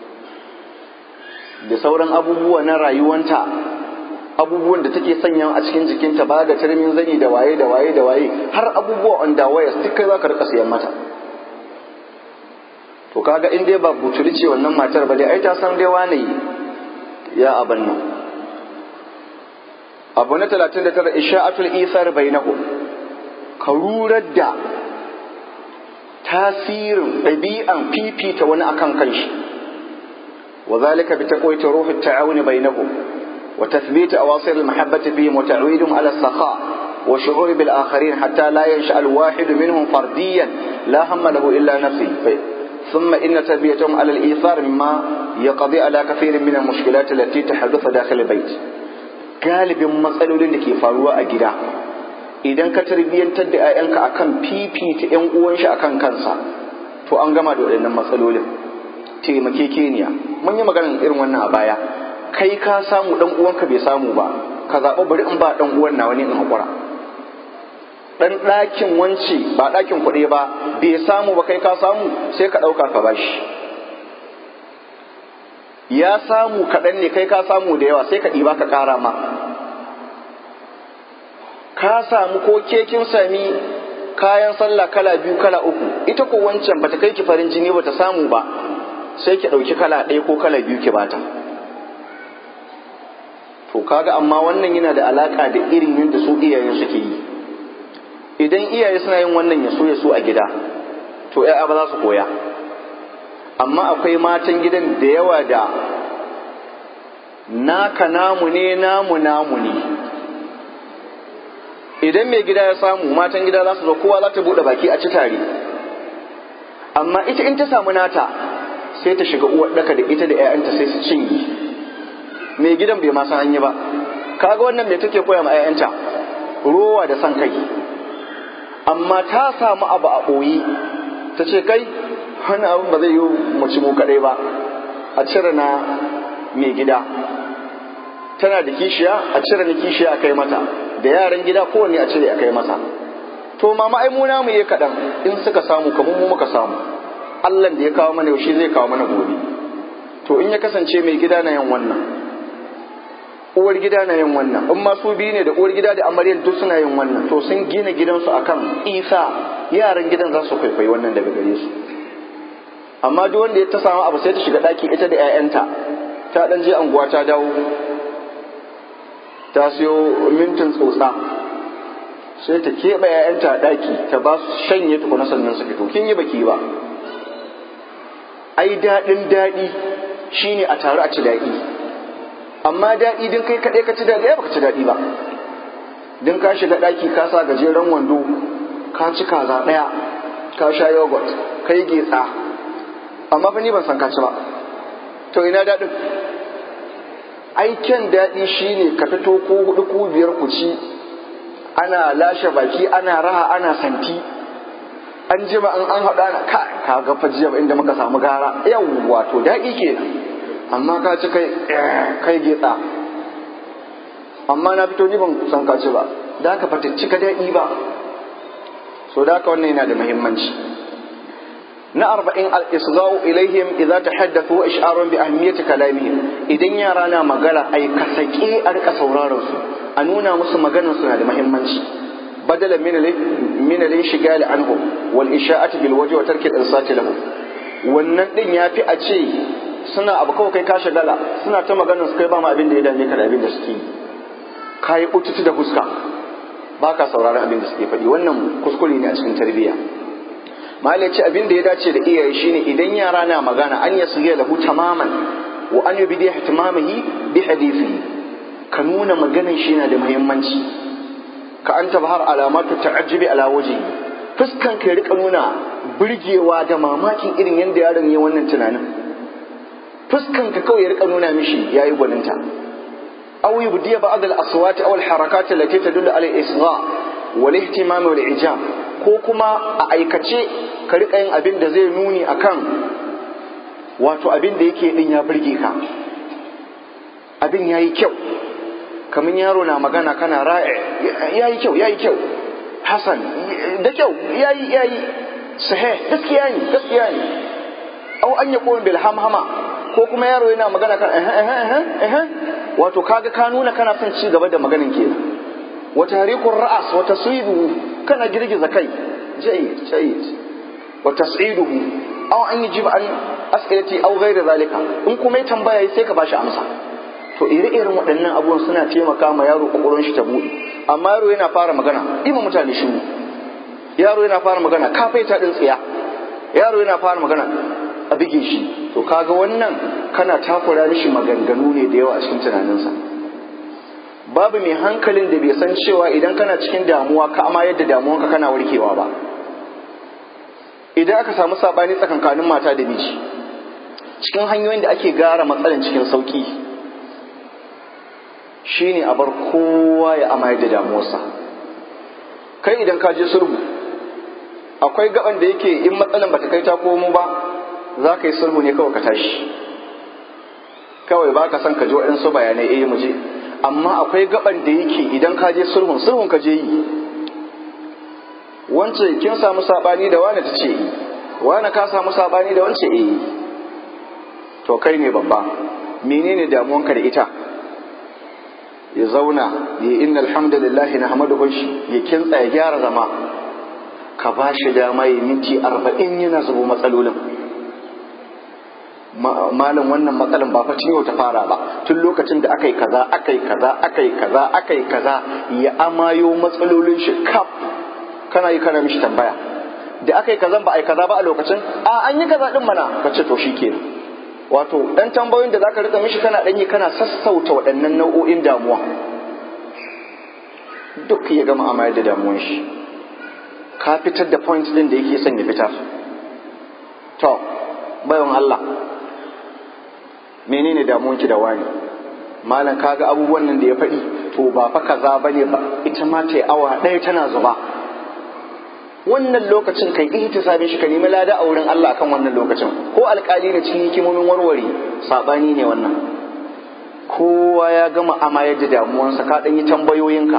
da sauran abubuwa na rayuwanta abubuwan da take sanya a cikin jikinta ba da tarmin zani da waye da waye da waye har abubuwa on da waya duk kai za ka rika sayan mata to kaga in dai ba butuli ce wannan matar ba dai ai ta san dai wane ya aban nan abu na 39 isha'atul isar bainahum ka rurar da tasirin ɗabi'an fifita wani akan kanshi wa zalika bi taqwati ruhi at-ta'awun bainahum wa tathbit awasir al-mahabbati fihim wa ta'widum ala as-sakha wa shu'ur bil akharin hatta la yansha al-wahid minhum fardiyan la hamma lahu illa nafsi ثم إن تربيتهم على الإيثار مما يقضي على كثير من المشكلات التي تحدث داخل البيت galibin matsalolin da ke faruwa a gida idan ka tarbiyyantar da 'ya'yanka akan fifita 'yan uwan shi akan kansa to an gama da waɗannan matsalolin taimakekeniya mun yi maganar irin wannan a baya kai ka samu ɗan uwanka bai samu ba ka zaɓa bari in ba ɗan uwan na wani in haƙura ɗan ɗakin wance ba ɗakin kuɗi ba bai samu ba kai ka samu sai ka ɗauka ka bashi ya samu kaɗan ne kai ka samu da yawa sai ka ɗiba ka ƙara ma ka samu ko ke kin sami kayan sallah kala biyu kala uku ita ko wancan bata kai ki farin jini bata samu ba sai ki ɗauki kala ɗaya ko kala biyu ki bata to kaga amma wannan yana da alaka da irin yadda su iyayen suke yi idan iyaye suna yin wannan ya so ya so a gida to ya'ya ba za su koya amma akwai matan gidan da yawa da naka namu ne namu namu ne idan mai gida ya samu matan gida za su zo kowa za ta buɗe baki a ci tare amma ita in ta samu nata sai ta shiga uwar daka da ita da 'ya'yanta sai su cinye mai gidan bai ma san an yi ba kaga wannan me take koya ma 'ya'yanta rowa da san kai amma ta samu abu a ɓoye ta ce kai wani abin ba zai yi mu ci mu kaɗai ba a cire na mai gida tana da kishiya a cire na kishiya a kai mata da yaran gida kowanne a cire a kai masa to mama ai mu namu yi kaɗan in suka samu kamar mu muka samu Allah da ya kawo mana yaushe zai kawo mana gobe to in ya kasance mai gida na yin wannan uwar gida na yin wannan in ma su biyu ne da uwar gida da amaryar duk suna yin wannan to sun gina gidansu akan isa yaran gidan za su kwaikwayi wannan daga gare su amma duk wanda ya ta samu abu sai ta shiga ɗaki ita da 'ya'yanta ta ɗan je anguwa ta dawo ta siyo mintin tsotsa sai ta keɓe 'ya'yanta a ɗaki ta ba su shanye tukuna sannan su fito kin yi baki ba ai daɗin daɗi shine a taru a ci daɗi amma daɗi din kai kaɗai ka ci daɗi ya baka ci daɗi ba din ka shiga ɗaki ka sa gajeren wando ka ci kaza ɗaya ka sha yogurt kai getsa amma fa ni ban san ka ci ba to ina daɗin aiken daɗi shine ka fito ko hudu ko biyar ku ci ana lashe baki ana raha ana santi an jima an an haɗa na ka ka ga fajiya inda muka samu gara yawwa to daɗi kenan amma ka ci kai kai getsa amma na fito ni ban san ka ci ba da ka fata cika daɗi ba so da haka wannan yana da muhimmanci na arba'in al-isga'u ilaihim idza tahaddathu wa ish'arun bi ahamiyati kalamihim idan yara na magana ai ka sake a rika sauraron su a nuna musu maganar su na da muhimmanci badala min min al-inshigal anhum wal isha'ati bil wajhi wa tarki al-insati lahum wannan din yafi a ce suna abu kawai kai ka shagala suna ta maganar su kai ba ma abin da ya dame ka da abin da suke yi kai ututu da fuska ba ka sauraron abin da suke faɗi wannan kuskure ne a cikin tarbiyya malai ce abin da ya dace da iyaye shine idan yara na magana an ya suge lahu tamaman wa an yubdi ihtimamihi bi hadithihi ka nuna maganan shi yana da muhimmanci ka an tabhar alamatu ta'ajjubi ala wajhi fuskan ka rika nuna burgewa da mamakin irin yadda yaron ya wannan tunanin fuskan ka kawai ya rika nuna mishi yayi gwaninta aw yubdi ba'd al aswat aw al harakat allati tadullu ala al isgha wal ihtimam wal ijab ko kuma a aikace ka rika yin abin da zai nuni akan wato abin da yake din ya burge ka abin yayi kyau kamar yaro na magana kana ra'i yayi kyau yayi kyau hasan da kyau yayi yayi sahih gaskiya ne gaskiya ne au an yaqum bil hamhama ko kuma yaro yana magana kan eh eh eh eh wato kaga ka nuna kana son ci gaba da maganin kenan wa tariqur ra'as wa taswidu kana girgiza kai jayyid jayyid wa tas'iduhu aw an yajib an as'ilati aw ghayr zalika in kuma ya tambaya sai ka bashi amsa to ire-iren waɗannan abubuwan suna taimaka ma yaro ƙwaƙwalwar shi ta buɗe amma yaro yana fara magana ima mutane shiru yaro yana fara magana kafai ta ɗin tsiya yaro yana fara magana a bige shi to kaga wannan kana takura mishi maganganu ne da yawa a cikin tunaninsa babu mai hankalin da bai san cewa idan kana cikin damuwa ka ama yadda damuwanka kana warkewa ba idan aka samu saɓani tsakankanin mata da miji cikin hanyoyin da ake gara matsalan cikin sauƙi shi ne a bar kowa ya amayar da damuwarsa kai idan ka je sulhu akwai gaban da yake in matsalan bata kai ta komo ba za ka yi sulhu ne kawai ka tashi kawai ba ka son ka ji waɗansu bayanai eh mu je amma akwai gaban da yake idan ka je sulhun sulhun ka je yi wance kin samu sabani da wani ta ce yi wani ka samu sabani da wance eh to kai ne babba menene damuwanka da ita ya zauna ya inna alhamdulillahi na hamadu shi ya kintsa ya gyara zama ka ba shi dama ya minti arba'in yana zubo matsalolin malam wannan matsalan ba fa yau ta fara ba tun lokacin da aka yi kaza aka yi kaza aka yi kaza aka yi kaza ya amayo matsalolin shi kaf kana yi kana mishi tambaya da aka yi kazan ba a yi kaza ba a lokacin a an yi kaza din mana ka ce to shi kenan wato dan tambayoyin da zaka rika mishi kana danyi kana sassauta waɗannan nau'o'in damuwa duk ya gama amayar da damuwan shi ka fitar da point din da yake son ya fitar to bayan Allah menene damuwanki da wani malam kaga abubuwan nan da ya faɗi to ba fa kaza bane ba ita ma ta yi awa ɗaya tana zuba wannan lokacin kai ihtisabin shi ka nemi lada a wurin Allah akan wannan lokacin ko alkali ne cikin hikimomin warware sabani ne wannan kowa ya gama amayar da damuwansa ka ɗan yi tambayoyinka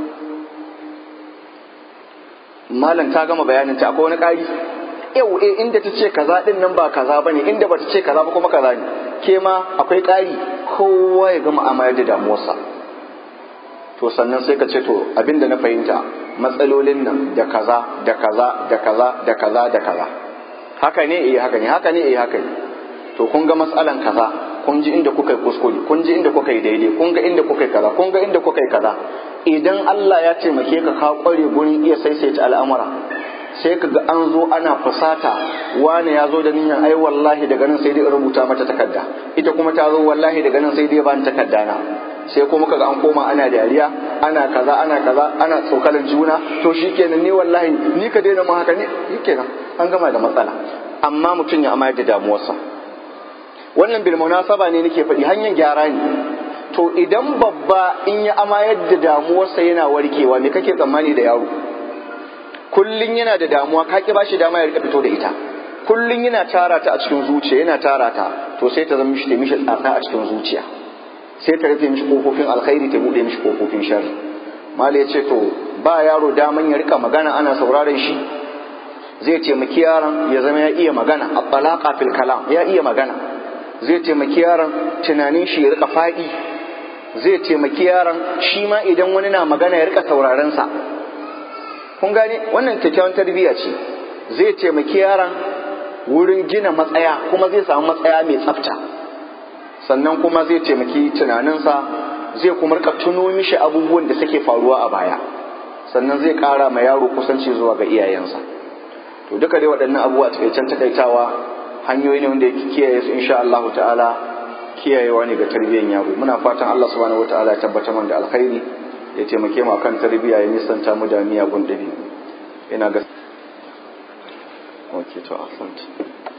malam ta gama bayanin ta akwai wani ƙari yau eh inda ta ce kaza din nan ba kaza bane inda bata ce kaza ba kuma kaza ne ke ma akwai ƙari kowa ya gama amayar da damuwarsa to sannan sai ka ce to abinda na fahimta matsalolin nan da kaza da kaza da kaza da kaza da kaza haka ne eh haka ne haka ne eh haka ne to kun ga matsalan kaza kun ji inda kuka yi kuskure kun ji inda kuka yi daidai kun ga inda kuka yi kaza kun ga inda kuka yi kaza idan Allah ya taimake ka ka kware gurin iya saisaita al'amura sai ka ga an zo ana fusata wani ya zo da niyyar ai wallahi daga nan sai dai rubuta mata takarda ita kuma ta zo wallahi daga nan sai dai ba takarda na sai kuma kaga an koma ana dariya ana kaza ana kaza ana tsokalan juna to shikenan ni wallahi ni ka daina mu haka ne shikenan an gama da matsala amma mutum ya amayar da damuwarsa wannan bil munasaba ne nake faɗi hanyar gyara ne to idan babba in ya amayar da damuwarsa yana warkewa me kake tsammani da yaro kullun yana da damuwa ka ki bashi dama ya rika fito da ita kullun yana tara ta a cikin zuciya yana tara ta to sai ta zama mishi ta mishi tsatsa a cikin zuciya sai ta rufe mishi kofofin alkhairi ta bude mishi kofofin sharri mala ya ce to ba yaro daman ya rika magana ana sauraron shi zai taimaki yaron ya zama ya iya magana a balaka fil kalam ya iya magana zai taimaki yaron tunanin shi ya rika faɗi zai taimaki yaron shi ma idan wani na magana ya rika sauraron sa kun gane wannan kyakkyawan tarbiyya ce zai taimaki yaron wurin gina matsaya kuma zai samu matsaya mai tsafta sannan kuma zai taimaki tunaninsa zai kuma rika tuno mishi abubuwan da suke faruwa a baya sannan zai kara ma yaro kusanci zuwa ga iyayensa to duka dai waɗannan abubuwa takaicen takaitawa hanyoyi ne wanda yake kiyaye su insha Allah ta'ala kiyayewa ne ga tarbiyyar yaro muna fatan Allah subhanahu wataala ya tabbatar mana da alkhairi ya taimake mu akan tarbiyya ya nisanta mu da miyagun dabi'u ina ga Okay to ahsant